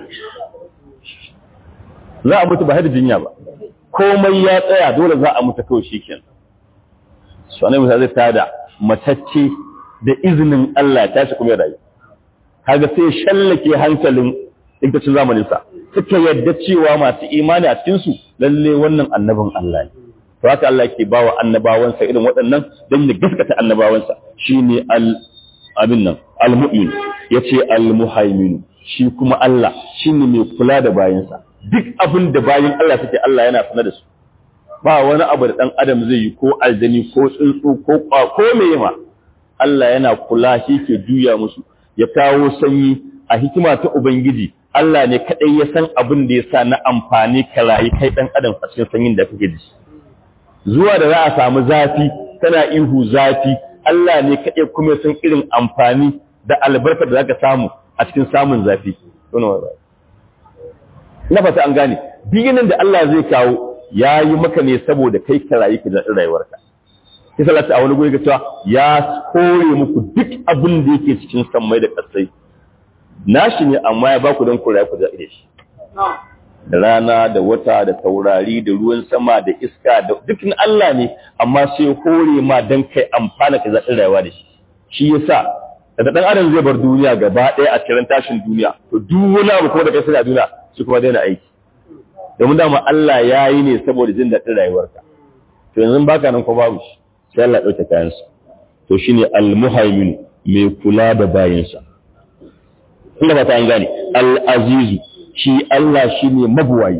za a mutu ba haida jinya ba komai ya tsaya dole za a mutu kawai shi kenan su annabi musa zai tada matacce da izinin Allah ya tashi kuma ya rayu kaga sai shallake hankalin likitacin zamanin sa suka yadda cewa masu imani a cikin su lalle wannan annabin Allah ne to haka Allah yake bawa annabawansa irin waɗannan don ya gaskata annabawansa shine al abin nan al-mu'min yace al-muhaimin shi kuma Allah shine mai kula da bayansa duk abin da bayin Allah suke Allah yana sanar da su ba wani abu da dan adam zai yi ko aljani ko tsuntsu ko ko meye ma Allah yana kula shi ke juya musu ya kawo sanyi a hikima ta ubangiji Allah ne kadai ya san abin da ya sa na amfani ka rayu kai dan adam a cikin sanyin da kake da shi zuwa da za a samu zafi tana ihu zafi Allah ne kaɗai kuma san irin amfani da albarkar da za ka samu a cikin samun zafi na fata an gane biginin da Allah zai kawo ya yi maka ne saboda kai ka rayu ka daɗin rayuwarka kisa lati a wani guri ga cewa ya kore muku duk abin da yake cikin sammai da ƙasai nashi ne amma ya baku don ku rayu ku daɗin shi da rana da wata da taurari da ruwan sama da iska da dukkan Allah ne amma sai hore ma dan kai amfana ka zaɗin rayuwa da shi shi yasa da dan adam zai bar duniya gaba ɗaya a cikin tashin duniya to duk wani abu kuma da kai sai a duniya su kuma daina aiki domin dama Allah ya yi ne saboda jin daɗin rayuwarka to yanzu baka nan ko babu shi sai Allah ya ɗauke kayansa to shine al-muhaimin mai kula da bayinsa inda ba ta an gane al-azizu shi Allah shi ne mabuwayi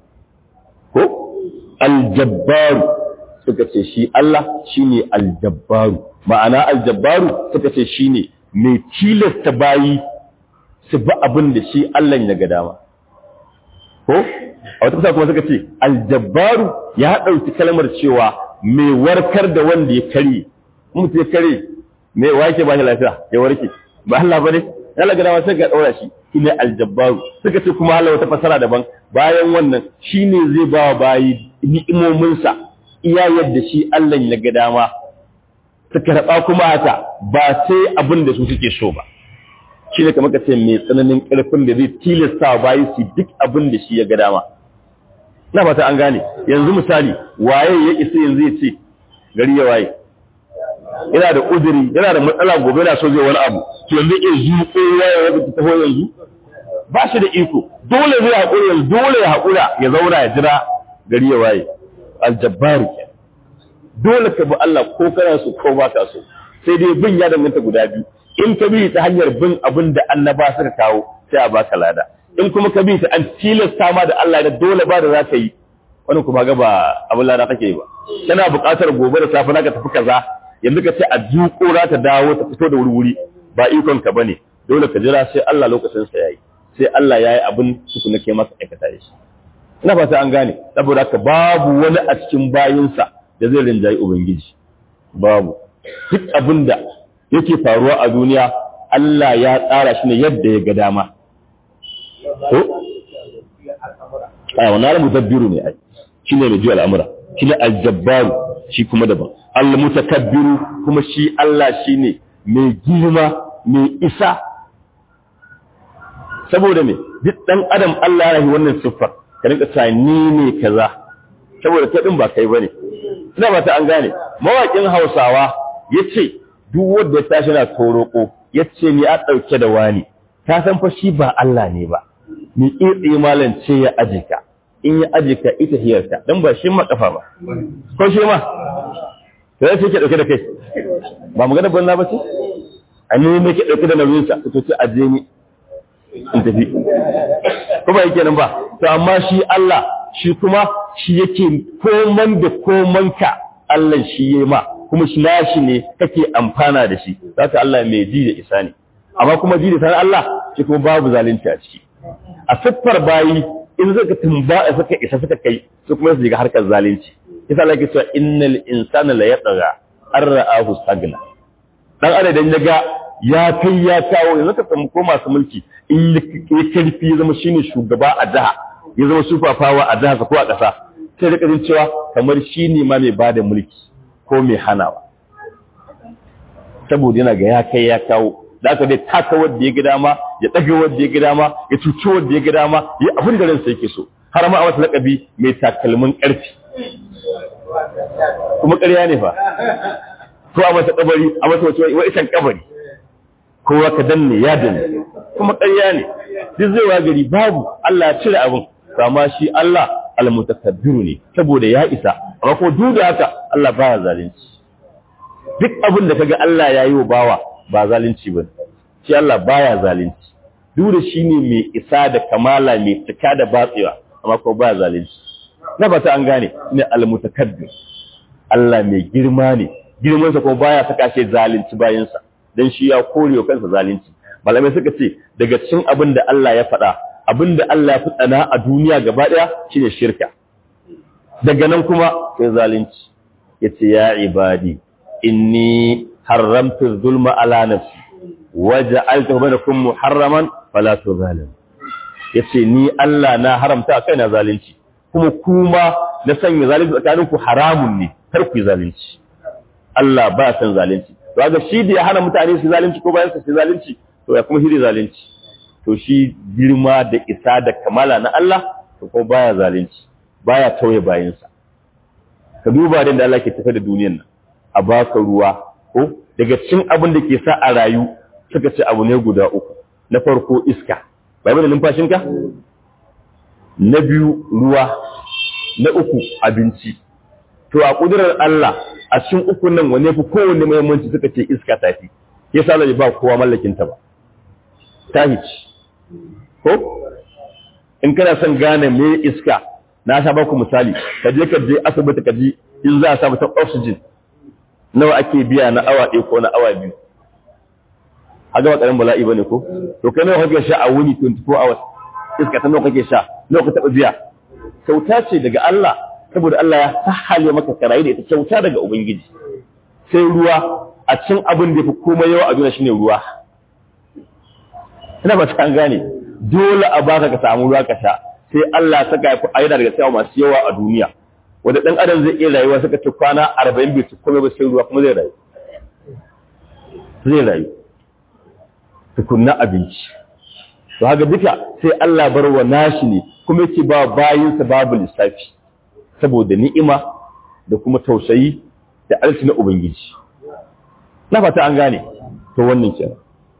ko aljabbaru suka ce shi Allah shi ne aljabbaru ma'ana aljabbaru suka ce shi ne mai tilasta bayi su bi abin da shi Allah ya ga dama ko a wata kusa kuma suka ce aljabbaru ya ɗauki kalmar cewa mai warkar da wanda ya kare mutu ya kare mai wake ba shi lafiya ya warke ba Allah ba ne ya ga dama sai ga ɗaura shi shine aljabbaru suka ce kuma Allah wata fasara daban bayan wannan shine zai ba wa bayi ni'imominsa iya yadda shi Allah ya ga dama su karɓa kuma haka ba sai abin da su suke so ba shi ne kamar ka ce mai tsananin ƙarfin da zai tilasta wa bayi su duk abin da shi ya ga dama na fata an gane yanzu misali waye ya isa yanzu ya ce gari ya waye yana da uzuri yana da matsala gobe yana so zai wani abu to yanzu in zuƙo ya ya taho yanzu ba shi da iko dole zai haƙura yanzu dole ya haƙura ya zauna ya jira gari ya waye aljabbaru ke dole ka bi Allah ko kana so ko ba ka so sai dai bin ya danganta guda biyu in ka bi ta hanyar bin abin da annaba suka kawo sai a baka lada in kuma ka bi ta an tilasta ma da Allah da dole ba da za ka yi wani kuma ga ba abin lada kake yi ba kana buƙatar gobe da safe naka tafi kaza yanzu ka ce a duko za ta dawo ta fito da wuri ba ikon ka bane dole ka jira sai Allah lokacin sa yayi sai Allah yayi abin tukuna ke masa aikata shi ina fata an gane saboda ka babu wani a cikin bayinsa da zai rinjayi ubangiji babu duk abin da yake faruwa a duniya Allah ya tsara shi ne yadda ya ga dama ko a wannan mudabbiru ne ai shine mai jiya al'amura shine aljabbaru shi kuma daban al-mutakabbiru kuma shi Allah shine mai girma mai isa saboda me duk dan adam Allah ya yi wannan siffar ka rinka cewa ni ne kaza saboda kai din ba kai bane ina ba ta an gane mawakin Hausawa yace duk wanda ya tashi na toroko yace ni a dauke da wani ka san fa shi ba Allah ne ba ni kitse malan ce ya ajika in ya ajika ita hiyarta dan ba shi ma kafa ba ko shi ma sai sai ke dauke da kai ba magana banza ba ce a ne ne ke dauke da nauyin sa to ce aje ni in tafi ko ba yake nan ba to amma shi Allah shi kuma shi yake koman da koman ka Allah shi yayi ma kuma shi nashi ne kake amfana da shi zaka Allah mai ji da isa ne amma kuma ji da san Allah shi kuma babu zalunci a ciki a siffar bayi in zaka tumba suka isa suka kai su kuma su shiga harkar zalunci yasa Allah ke cewa innal insana la yatgha an ra'ahu stagna dan adam ya ga ya kai ya kawo yanzu ka samu ko masu mulki in ya karfi ya zama shine shugaba a jiha ya zama sufafawa a jiha ko a ƙasa sai da kadin cewa kamar shine ma mai bada mulki ko mai hanawa saboda yana ga ya kai ya kawo da aka dai taka wanda ya ga dama ya ɗaga wanda ya ga dama ya cuci wanda ya ga dama ya abin da ransa yake so har ma a masa laƙabi mai takalmin ƙarfi kuma ƙarya ne fa ko a masa kabari a masa wace wa isan kabari kowa ka danne ya danne kuma ƙarya ne duk zai wa gari babu Allah ya cire abin kama shi Allah almutakabbiru ne saboda ya isa amma ko duk da haka Allah baya zalunci duk abin da kaga Allah ya yi wa bawa ba zalunci ba shi Allah baya zalunci duk da shi ne mai isa da kamala mai cika da batsewa amma ko baya zalunci na fata an gane ne almutakabbir Allah mai girma ne girmansa kuma baya saka shi zalunci bayansa dan shi ya kore wa kansa zalunci malamai suka ce daga cikin abin da Allah ya faɗa abin da Allah ya fi tsana a duniya gaba ɗaya shine shirka daga nan kuma sai zalunci yace ya ibadi inni haramtu zulma ala nafsi waja'altu bainakum muharraman fala tuzalim yace ni Allah na haramta kai na zalunci kuma kuma na sanya zalunci tsakanin ku haramun ne kar ku yi zalunci Allah ba san zalunci to ga shi da ya hana mutane su zalunci ko bayan su zalunci to ya kuma shi zalunci to shi girma da isa da kamala na Allah to kuma baya zalunci baya tauye bayansa ka duba da Allah ke tafi da duniyar nan a baka ruwa ko daga cikin abin da ke sa a rayu suka ce abu ne guda uku na farko iska bai bane numfashinka na biyu ruwa na uku abinci to a kudurar Allah a cikin uku nan wane fi kowanne muhimmanci suka ce iska tafi yasa Allah ba kowa mallakin ta ba tahici ko in kana son gane me iska na sha baku misali ka je ka je asibiti ka ji in za a samu ta oxygen nawa ake biya na awa ɗaya ko na awa biyu haga ba ƙarin bala'i bane ko to kai nawa kake sha a wuni 24 hours iska ta nawa kake sha nawa ka taɓa biya kyauta ce daga Allah saboda Allah ya sahale maka karayi da ita kyauta daga ubangiji sai ruwa a cin abin da fi komai yawa a duniya shine ruwa ina ba ta gane dole a baka ka samu ruwa ka sha sai Allah saka ya fi daga cewa masu yawa a duniya wanda dan adam zai iya rayuwa suka ci kwana 40 bai ci komai ba sai ruwa kuma zai rayu zai rayu tukunna abinci to haka duka sai Allah bar wa nashi ne kuma yake ba bayinsa babu lissafi saboda ni'ima da kuma tausayi da alci na ubangiji na fata an gane to wannan kenan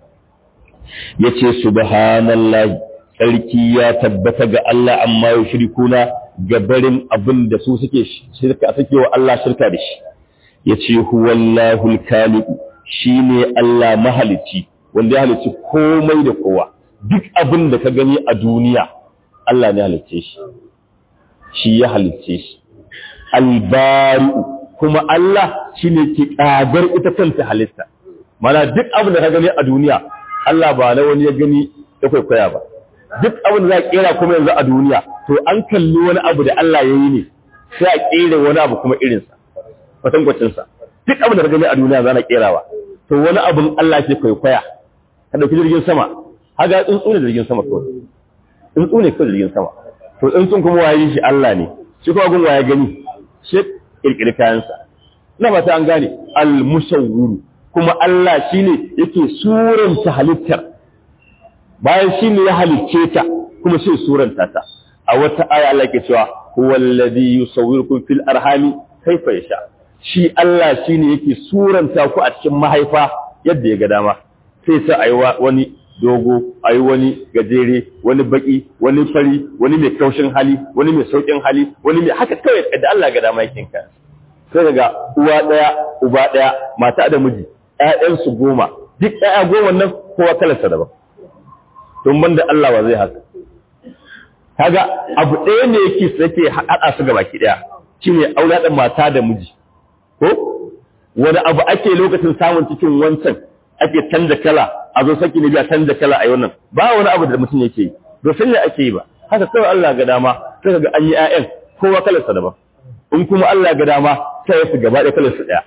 yace subhanallahi sarki ya tabbata ga Allah amma ya shirkuna ga barin abin da su suke shirka suke wa Allah shirka da shi yace huwallahu al-khaliq shine Allah mahalici wanda ya halicci komai da kowa duk abin da ka gani a duniya Allah ne halicce shi shi ya halicce shi albari'u kuma Allah shine ke kagar ita kanta halitta mana duk abin da ka gani a duniya Allah ba na wani ya gani ya kwaikwaya ba duk abin da za a kera kuma yanzu a duniya to an kalli wani abu da Allah ya yi ne sai a kera wani abu kuma irinsa kwatankwacinsa duk abin da ka gani a duniya za na kerawa to wani abin Allah ke kwaikwaya ka ɗauki jirgin sama haga tsuntsu ne jirgin sama kawai tsuntsu ne kawai jirgin sama to tsuntsun kuma waye shi Allah ne shi kuma gun waye gani shi kirkiri kayansa ina ba ta an gane al-musawwir kuma Allah shine yake suranta halittar bayan shine ya halicce ta kuma sai suranta ta a wata aya Allah ke cewa huwallazi yusawwirukum fil arhami kaifa yasha shi Allah shine yake suranta ku a cikin mahaifa yadda ya ga dama sai sa ayi wani dogo ayi wani gajere wani baki wani fari wani mai kaushin hali wani mai saukin hali wani mai haka kawai da Allah ga dama yake ka sai daga uwa daya uba daya mata da miji ƴaƴan su goma duk ƴaƴa goma nan kowa kalarsa daban don banda Allah wa zai haka kaga abu ɗaya ne yake sake haɗa su gaba ki ɗaya shine aure mata da miji ko wani abu ake lokacin samun cikin wancan ake canza kala a zo saki ne biya canza kala a wannan ba wani abu da mutum yake yi to sai ne ake yi ba haka kawai Allah ga dama sai ga an yi ƴaƴan kowa kalar sa daban in kuma Allah ga dama sai ya fi gaba ɗaya kalar su ɗaya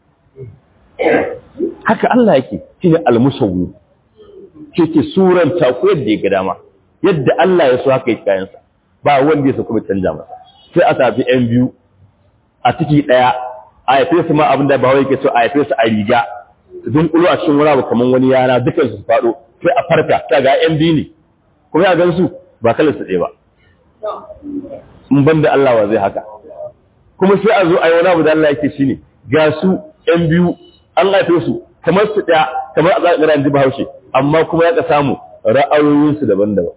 haka Allah yake shine al-musawwir ke ke suranta ko yadda ya ga dama yadda Allah ya so haka yake kayansa ba wanda ya so kuma canja masa sai a tafi ƴan biyu a ciki ɗaya a haife su ma abin da ba wai ke so a haife su a riga don kulo a cikin wani abu kamar wani yana dukkan su faɗo sai a farka ta ga ƴan biyu ne kuma ya gan su ba kalar su ɗaya ba in ban da Allah wa zai haka kuma sai a zo a yi wani abu da Allah yake shine ga su ƴan biyu an haife su kamar su ɗaya kamar a zaɓi ran jiba haushe amma kuma ya ka samu ra'ayoyinsu daban-daban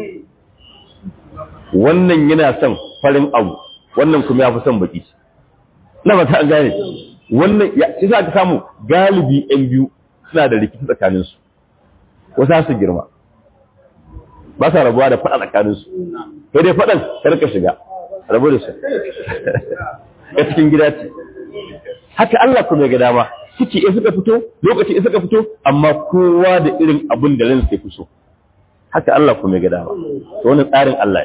wannan yana son farin abu wannan kuma ya fi son baki na ba ta gane wannan ya shi za ka samu galibi yan biyu suna da rikici tsakaninsu wasu su girma ba sa rabuwa da faɗa tsakaninsu sai dai faɗan karka shiga rabu da su ya cikin gida ce haka Allah kuma ya ga dama ciki in suka fito lokaci in suka fito amma kowa da irin abin da ransa ya fi so haka Allah kuma ya ga dama to wannan tsarin Allah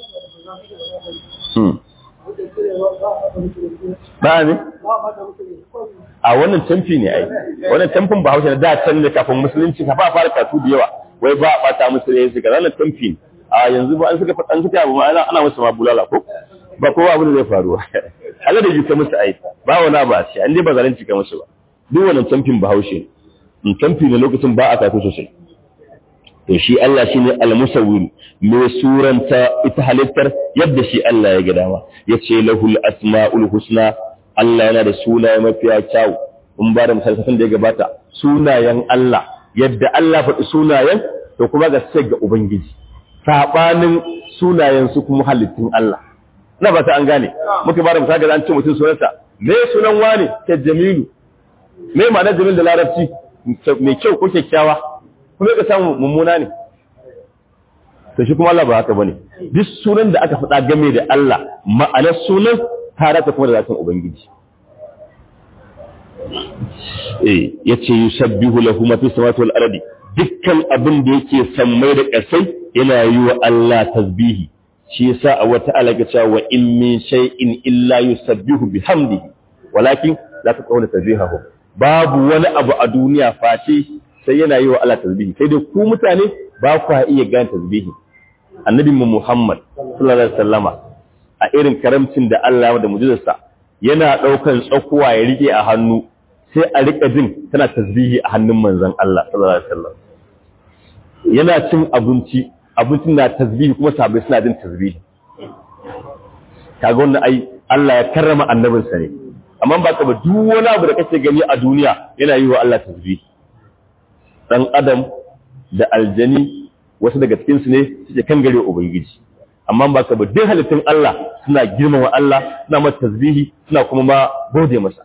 ne ba ne a wannan tamfi ne ai wannan tamfin ba haushe da can ne kafin musulunci ka fara katu da yawa wai ba a bata musu ne su ga wannan tamfi ne a yanzu ba an suka an suka abu ma ana musu ma bulala ko ba kowa abin da zai faru Allah da ji ka musu aika ba wani abu a ce an dai ba zalunci ka musu ba duk wannan camfin bahaushe in camfi ne lokacin ba a kafi sosai to shi Allah shi ne al-musawwir mai suranta ita halittar yadda shi Allah ya ga dama yace lahul asmaul husna Allah yana da sunaye mafiya kyau in ba da misalin da ya gabata sunayen Allah yadda Allah faɗi sunayen to kuma ga sai ga ubangiji sabanin sunayen su kuma halittun Allah na ba ta an gane muka ba da misali da an ce mutum sunansa me sunan wani ta jamilu me ma'anar jamil da larabci mai kyau ko kyakkyawa kuma ka samu mummuna ne to shi kuma Allah ba haka bane duk sunan da aka faɗa game da Allah ma'anar sunan tare ta kuma da zatin ubangiji eh yace yusabbihu lahu ma fi samawati wal ardi dukkan abin da yake sammai da ƙasai yana yi wa Allah tasbihi shi yasa a wata alaka cewa wa in min shay'in illa yusabbihu bihamdihi walakin la taqawla tasbihahu babu wani abu a duniya face sai yana yi wa Allah tasbihi sai dai ku mutane ba ku iya gane tasbihi annabi mu Muhammad sallallahu alaihi wasallama a irin karamcin da Allah ya da mujizarsa yana daukan tsakuwa ya rike a hannu sai a rika jin tana tasbihi a hannun manzon Allah sallallahu alaihi wasallam yana cin abinci abincin na tasbihi kuma sabai suna jin tasbihi kaga wannan ai Allah ya karrama annabinsa ne amma ba ka ba duk wani abu da kake gani a duniya yana yi wa Allah tasbihi dan adam da aljani wasu daga cikin su ne suke kan gare ubangiji amma ba ka ba duk halittun Allah suna girmama Allah suna masa tasbihi suna kuma ma gode masa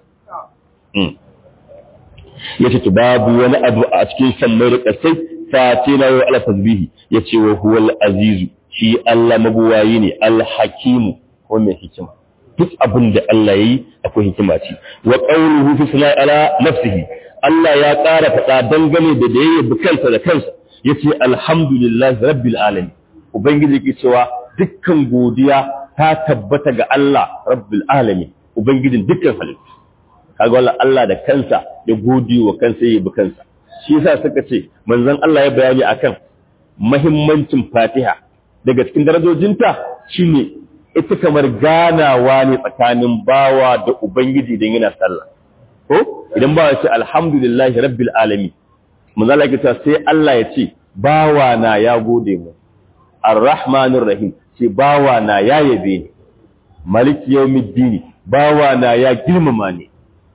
yace to babu wani abu a cikin sammai da kasai face na yi Allah tasbihi yace wa huwal azizu shi Allah mabuwayi ne al-hakimu ko mai hikima duk abin da Allah yayi akwai hikima ce wa qawluhu fi sana'i ala nafsihi Allah ya ƙara faɗa dangane da da yayi kansa da kansa yace alhamdulillahi rabbil alamin ubangiji ke cewa dukkan godiya ta tabbata ga Allah rabbil alamin ubangijin dukkan halittu kaga wallahi Allah da kansa ya gode wa kansa yayi kansa shi yasa suka ce manzon Allah ya bayani akan muhimmancin Fatiha daga cikin darajojinta shine ita kamar ganawa ne tsakanin bawa da Ubangiji don yana sallah. Ko? Idan bawa ya ce, Alhamdulillahi rabbil alami, manzala ya ta sai Allah ya ce, bawa na ya gode mu, Ar-Rahmanir Rahim, ce bawa na ya yabe ni, Maliki Yawmiddini, bawa na ya girmama ni,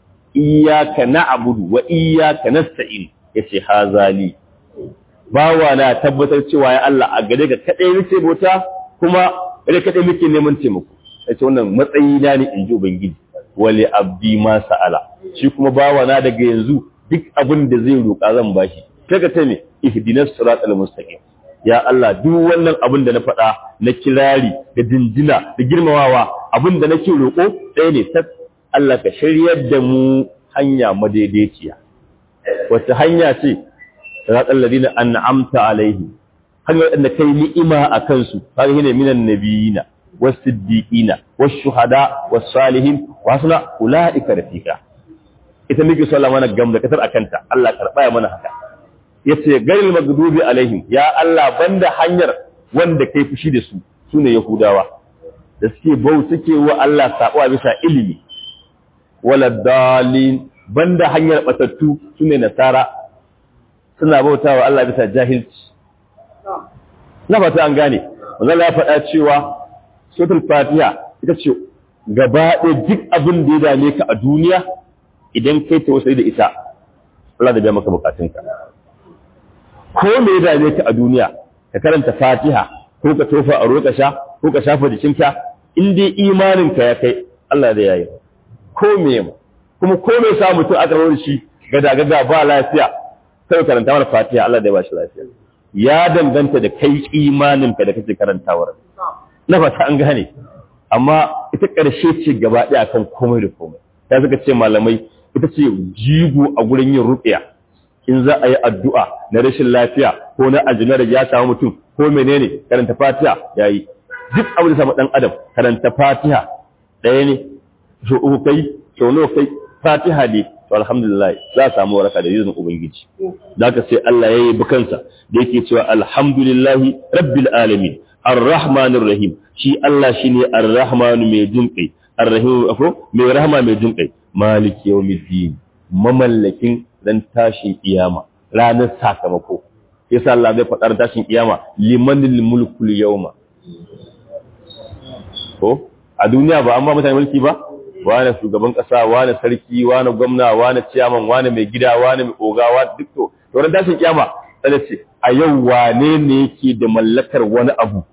Iyaka na'budu wa iyaka nasta'in, yace hazali. Bawa na tabbatar cewa ya Allah a gare ka kadai nake bauta kuma ita kaɗai muke neman taimako ya ce wannan matsayi na ne in ji ubangiji wale abdi ma sa'ala shi kuma bawa na daga yanzu duk abin da zai roƙa zan bashi kaga ta me ihdinas siratal mustaqim ya Allah duk wannan abin da na faɗa na kirari da dindina da girmamawa abin da nake roƙo ɗaya ne ta Allah ka shiryar da mu hanya madaidaiciya wata hanya ce siratal ladina an'amta alaihi hanyar da kai ni'ima a kansu kaga shine minan nabiyina was-siddiqina wash-shuhada was-salihin wa hasuna ulaika rafiqa ita muke so Allah mana gam da kasar akanta Allah karba ya mana haka yace garil magdubi alaihim ya Allah banda hanyar wanda kai fushi da su sune yahudawa da suke bau suke wa Allah sabo bisa ilimi wala dalin banda hanyar batattu sune nasara suna bautawa Allah bisa jahilci na fata an gane wanda ya faɗa cewa suratul fatiha ita ce gaba ɗaya duk abin da ya dame ka a duniya idan kai ta wasu da ita Allah da biya maka bukatunka ko me ya dame ka a duniya ka karanta fatiha ko ka tofa a roƙa sha ko ka shafa jikinka in dai imaninka ya kai Allah da yayi ko me kuma ko me sa mutum aka rawar shi gada gada ba lafiya sai karanta mana fatiha Allah da ya ba shi lafiya ya danganta da kai imaninka da kake karantawar na fata an gane amma ita ƙarshe ce gaba ɗaya kan komai da komai ya suka ce malamai ita ce jigo a gurin yin ruƙiya in za a yi addu'a na rashin lafiya ko na aljina da ya samu mutum ko menene karanta fatiha ya yi duk abin da samu ɗan adam karanta fatiha ɗaya ne so uku kai so nawa kai fatiha ne to alhamdulillah za a samu waraka da izinin ubangiji da haka sai Allah ya yi bukansa da yake cewa alhamdulillahi rabbil alamin ar-rahmanir rahim shi Allah shine ar-rahmanu mai jinkai ar-rahim afo mai rahama mai jinkai maliki yawmiddin mamallakin ran tashin kiyama ranar sakamako yasa Allah zai faɗar tashin kiyama limanil mulkul yawma ko a duniya ba an ba mutane mulki ba wane shugaban kasa wane sarki wane gwamna wane ciyaman wane mai gida wane mai ogawa duk to to ran tashin kiyama sai ce a yau wane ne yake da mallakar wani abu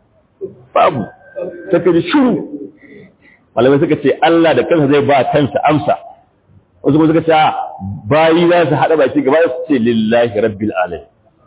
babu take da shiru malamai suka ce Allah da kansa zai ba kansa amsa wasu kuma suka ce bayi za su haɗa baki gaba su ce lillahi rabbil alamin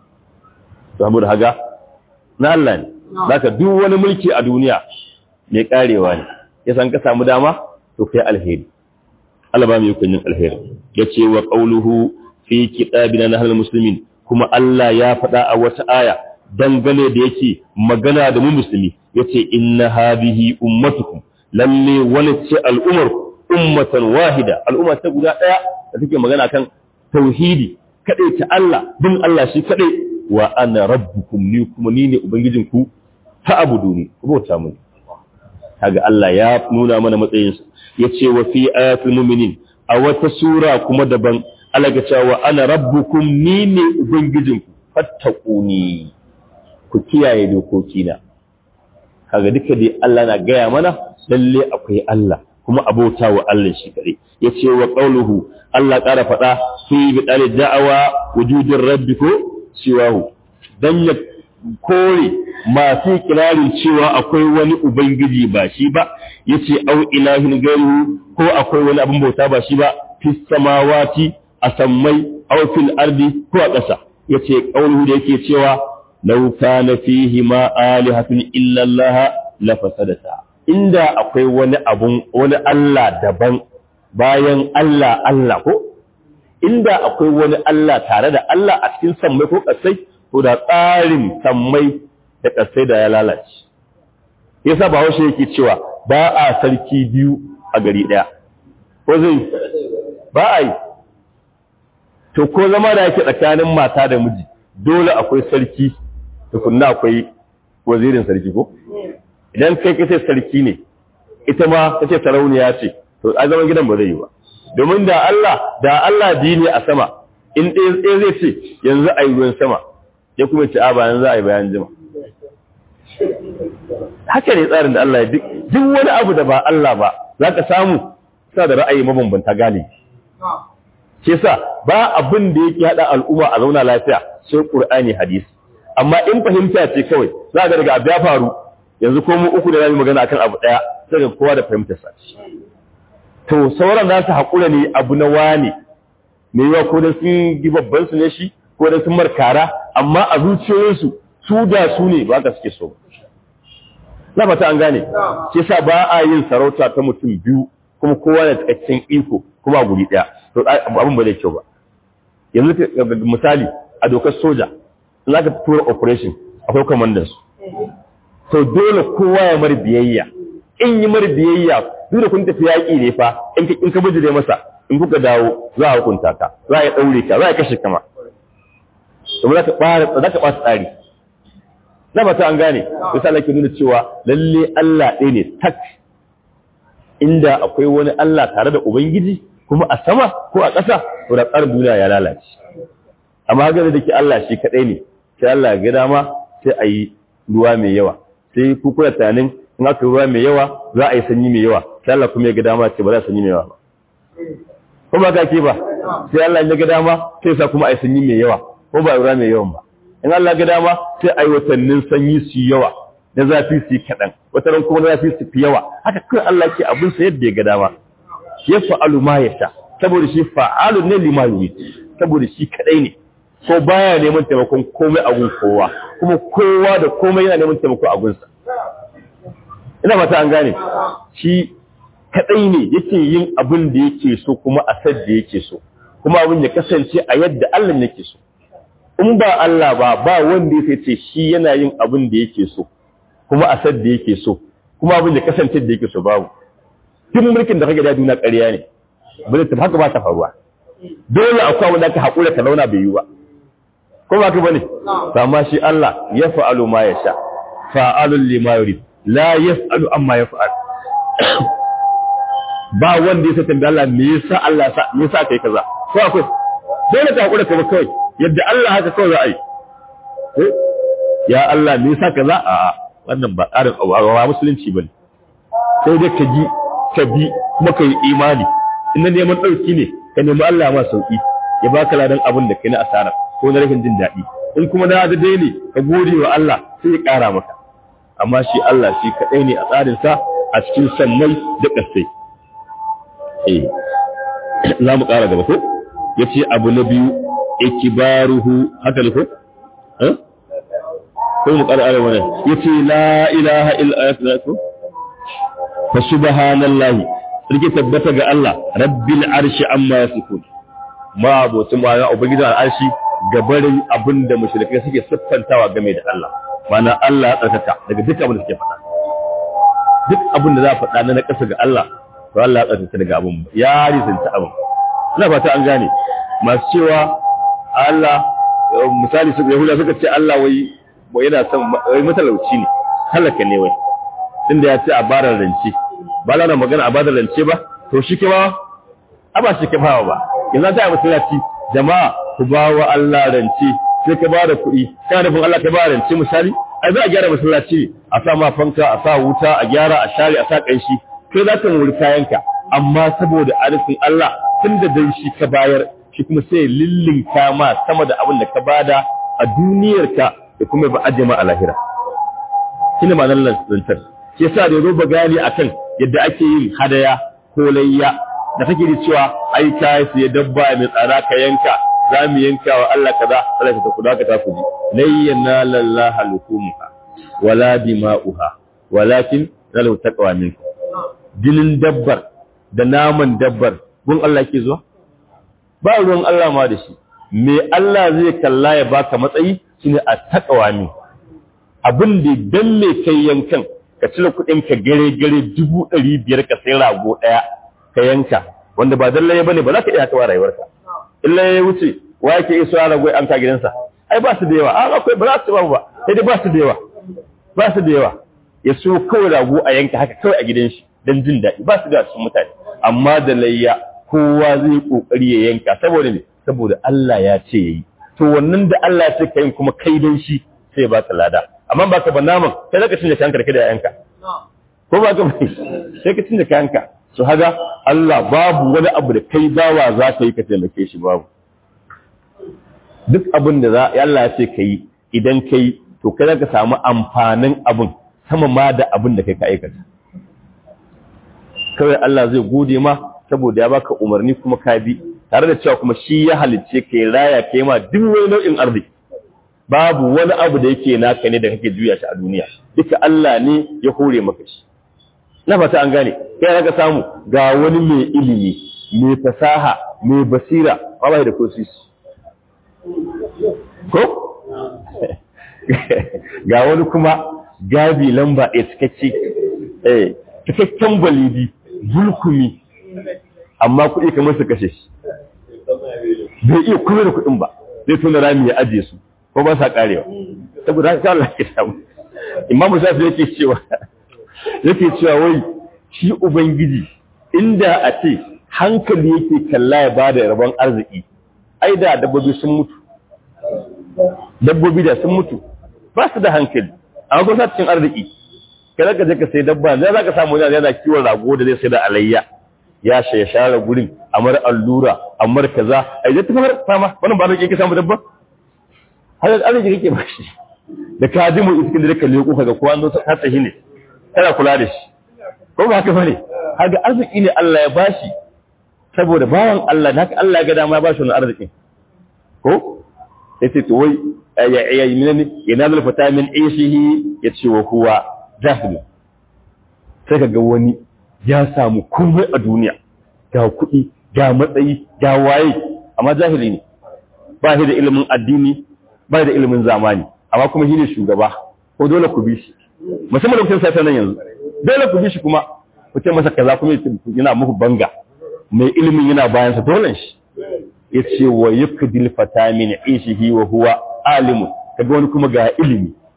saboda haga na Allah ne zaka duk wani mulki a duniya mai karewa ne ya san ka samu dama to kai alheri Allah ba mu yi kunyin alheri yace wa qawluhu fi kitabina nahal muslimin kuma Allah ya faɗa a wata aya dangane da yake magana da mu musulmi yace inna hadhihi ummatukum lalle wani ce al'umar ummatan wahida al'umma ta guda daya da take magana kan tauhidi kadai ta Allah bin Allah shi kadai wa ana rabbukum ni kuma ni ne ubangijinku ta abuduni ku bauta mun kaga Allah ya nuna mana matsayin sa yace wa fi ayatul mu'minin a wata sura kuma daban Allah ga cewa ana rabbukum ni ne ubangijinku fattaquni ku kiyaye dokokina kaga duka dai Allah na gaya mana lalle akwai Allah kuma abota wa Allah shi kare yace wa qauluhu Allah ƙara faɗa fi bi dal da'awa wujudin rabbi ko siwahu dan ya kore masu kirarin cewa akwai wani ubangiji ba shi ba yace au ilahin gairu ko akwai wani abin bauta ba shi ba fis samawati a sammai au fil ardi ko a ƙasa yace qauluhu da yake cewa law kana fihi ma alihatun illa Allah la fasadata inda akwai wani abun wani Allah daban bayan Allah Allah ko inda akwai wani Allah tare da Allah a cikin sammai ko ƙasai to da tsarin sammai da ƙasai da ya lalace yasa ba haushe yake cewa ba a sarki biyu a gari ɗaya ko zai ba a yi to ko zama da yake tsakanin mata da miji dole akwai sarki tukunna akwai wazirin sarki ko idan kai kace sarki ne ita ma kace sarauniya ce to a zaman gidan ba zai yi ba domin da Allah da Allah biyu ne a sama in ɗaya zai ce yanzu a yi ruwan sama ya kuma ce a ba yanzu a yi bayan jima haka ne tsarin da Allah ya duk duk wani abu da ba Allah ba za ka samu sa da ra'ayi mabambanta gane ke sa ba abin da yake haɗa al'umma a zauna lafiya sai ƙur'ani hadisi amma in fahimta ce kawai za ga daga abu ya faru yanzu ko mu uku da zamu magana akan abu daya sai ga kowa da fahimtar sa to sauran za su haƙura ne abu na wane me yawa ko da sun gi babban su ne shi ko da sun markara amma a zuciyoyinsu su da su ne ba ka suke so na fata an gane shi sa ba a yin sarauta ta mutum biyu kuma kowa da cikakken iko kuma a guri daya to abin ba zai kyau ba yanzu misali a dokar soja in aka tura operation akwai commanders to dole kowa ya mar biyayya in yi mar biyayya duk da kun tafi yaƙi ne fa in ka in ka bijire masa in kuka dawo za a hukunta ka za a daure ka za a kashe kama to za ka fara za ka fara tsari na ba ta an gane yasa Allah ke nuna cewa lalle Allah ɗaya ne tak inda akwai wani Allah tare da ubangiji kuma a sama ko a ƙasa to da tsarin duniya ya lalace amma ga da ke Allah shi kaɗai ne sai Allah ya ga dama sai a yi ruwa mai yawa sai ku kuna tunanin in aka ruwa mai yawa za a yi sanyi mai yawa sai Allah kuma ya ga dama ce ba za a sanyi mai yawa ba kuma ga ke ba sai Allah ya ga dama sai sa kuma a yi sanyi mai yawa ko ba ruwa mai yawan ba in Allah ga dama sai a yi watannin sanyi su yawa na zafi su yi kaɗan wataran kuma na zafi su fi yawa haka kawai Allah ke abin sa yadda ya ga dama ya fa'alu ma ya sha saboda shi fa'alu ne lima yurid saboda shi kadai ne ko baya neman taimakon komai a gun kowa kuma kowa da komai yana neman taimako a gunsa ina fata an gane shi kadai ne yake yin abin da yake so kuma a sad da yake so kuma abin ya kasance a yadda Allah yake so in ba Allah ba ba wanda ya ce shi yana yin abin da yake so kuma a sad da yake so kuma abin ya kasance da yake so babu duk mulkin da kage da duniya ƙarya ne ba zai tafi haka ba ta faruwa dole akwai wanda ka haƙura ka launa bai yi ba ko ba ka bane amma shi Allah ya fa'alu ma ya sha fa'alun lima yurid la yas'alu amma yaf'al ba wanda ya tambaye Allah me yasa Allah sa me yasa kai kaza ko akwai dole ka hakura ka kawai yadda Allah haka kawai za a yi ya Allah me yasa kaza a wannan ba tsarin awawa musulunci bane sai dai ka ji ka bi kuma ka yi imani in neman ɗauki ne ka nemi Allah ma sauki ya baka ladan abin da kai na asara ko na rashin jin daɗi in kuma na da dai ne ka gode wa Allah sai ya ƙara maka amma shi Allah shi kaɗai ne a tsarinsa a cikin sammai da ƙasai eh za mu ƙara gaba ko ya ce abu na biyu ikibaruhu haka ne ko ko mu ƙara arewa ne ya ce la ilaha illa ko fa subhanallahi sarki tabbata ga Allah rabbil arshi amma yasifun ma abocin ma ya ubangijin al'arshi gabarin abin da mushrikai suke siffantawa game da Allah mana Allah ya tsarkaka daga duk abin da suke faɗa duk abin da za a faɗa na ƙasa ga Allah to Allah ya tsarkaka daga abin ya risanta abin ina fata an gane masu cewa Allah misali su Yahuda suka ce Allah wai wai yana son wai matalauci ne halaka ne wai tunda ya ce a barar rance ba na magana a badar rance ba to shi ke ba a ba shi ke ba ba yanzu ta yi masallaci jama'a ku ba wa Allah rance sai ka ba da kuɗi kana nufin Allah ka ba rance misali ai za a gyara masallaci a sa ma fanka a sa wuta a gyara a share a sa ƙanshi kai za ka wuri kayanka amma saboda arifin Allah tun da dan shi ka bayar shi kuma sai lillinka ma sama da abin da ka bada a duniyarka da kuma ba aje ma a lahira shine ma'anar lantar shi yasa da zo gani akan yadda ake yin hadaya ko layya da take da cewa ai ka siya dabba mai tsara ka yanka za mu yanka wa Allah kaza sai ka kuda ka tafi ji layyana lallaha lukumuha wala dima'uha walakin lalu taqwa minkum jinin dabbar da naman dabbar gun Allah ke zuwa ba ruwan Allah ma da shi me Allah zai kalla ya baka matsayi shine a taqwa min abin da dan me kai yankan ka cire kuɗin ka gare gare dubu ɗari biyar ka sai rago ɗaya ka yanka wanda ba dan laye bane ba za ka iya kawa rayuwarka in laye wuce wa yake iso ya rago an ka gidansa ai ba su da yawa a akwai ba za su ba ba sai dai ba su da yawa ba su da yawa ya so kawai rago a yanka haka kawai a gidan shi dan jin daɗi ba su da cikin mutane amma da layya kowa zai kokari ya yanka saboda ne saboda Allah ya ce yayi to wannan da Allah ya ce kai kuma kai dan shi sai ba ka lada amma ba ka ba naman sai zaka cinye kanka da kai da yanka ko ba ka bai sai ka cinye kanka su haga Allah babu wani abu da kai bawa za ka yi ka taimake shi babu duk abin da za Allah ya ce ka yi idan ka yi to kai za ka samu amfanin abin sama ma da abin da kai ka aikata kawai Allah zai gode ma saboda ya baka umarni kuma ka bi tare da cewa kuma shi ya halicce ka yi raya ka yi ma duk wani nau'in arziki babu wani abu da yake naka ne da kake juya shi a duniya duka Allah ne ya hore maka shi na fata an gane kai raka samu ga wani mai ilimi mai fasaha mai basira ba bai da kosis ko ga wani kuma gabi lamba a cikakke eh cikakken balidi bulkumi amma kuɗi kamar su kashe shi bai iya kuma da kuɗin ba zai tuna rami ya ajiye su ko ba sa karewa saboda haka Allah ya samu imamu shafi yake cewa yake cewa wai shi ubangiji inda a ce hankali yake kalla ya bada rabon arziki ai da dabbobi sun mutu dabbobi da sun mutu ba su da hankali amma kuma cikin arziki kada ka je ka sai dabba zai za ka samu wani yana kiwon rago da zai sai da alayya ya ya share gurin amar allura amar kaza ai zai tafi fama wannan ba zai ka samu dabba har arziki kake ba shi da ka ji mu iskin da ka leko kaga ko an zo ta tsahi ne kana kula da shi ko ba haka bane kaga arziki ne Allah ya bashi saboda bawan Allah haka Allah ya ga dama ya bashi wannan arzikin ko yace to wai ya ya minani yanazul fata min ishihi yace wa huwa jahil sai kaga wani ya samu komai a duniya ga kuɗi ga matsayi ga waye amma jahili ne ba shi da ilimin addini ba da ilimin zamani amma kuma shi ne shugaba ko dole ku bi shi musamman lokacin sai nan yanzu dole ku bi shi kuma ku ce masa kaza kuma yana muku banga mai ilimin yana bayan sa dole shi yace wa yakdil fata min ishihi wa huwa alimun kaga wani kuma ga ilimi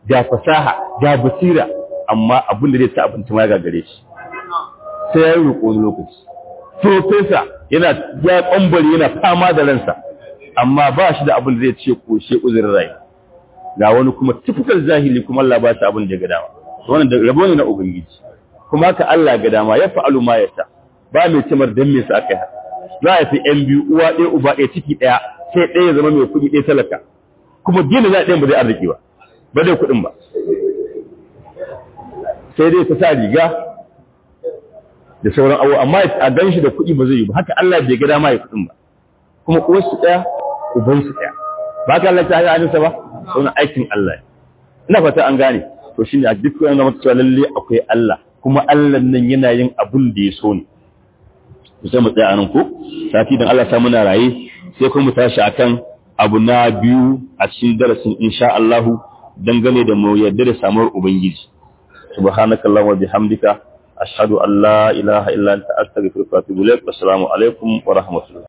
ga fasaha ga basira amma abin da zai sa abinci ma ya gagare shi sai ya yi roƙo wani lokaci profesa yana ya ƙwambari yana fama da ransa amma ba shi da abin da zai ce ƙoshe uzurin rai ga wani kuma typical zahili kuma Allah ba shi abin da ya ga dama wannan da rabo ne na ubangiji kuma haka Allah ga dama ya fa'alu ma ya sa ba mai cimar dan me sa aka yi za a fi yan biyu uwa ɗaya uba ɗaya ciki ɗaya sai ɗaya zama mai kuɗi ɗaya talaka kuma dina za a ɗayan ba zai arziki ba ba zai kuɗin ba sai dai ta sa riga da sauran abu amma a gan shi da kuɗi ba zai yi ba haka Allah bai ga dama ya kuɗin ba kuma uwarsu ɗaya ubansu ɗaya ba ka Allah ta hanyar hannunsa ba wannan aikin Allah ina fata an gane to shine a duk wani zama cewa lalle akwai Allah kuma Allah nan yana yin abun da ya so ne sai mu tsaya anan ko sati dan Allah sa muna raye sai kuma mu tashi akan abu na biyu a cikin darasin insha Allah dangane da mu yadda da samuwar ubangiji subhanakallahumma wa bihamdika ashhadu an la ilaha illa anta astaghfiruka wa atubu ilaik assalamu alaikum wa rahmatullah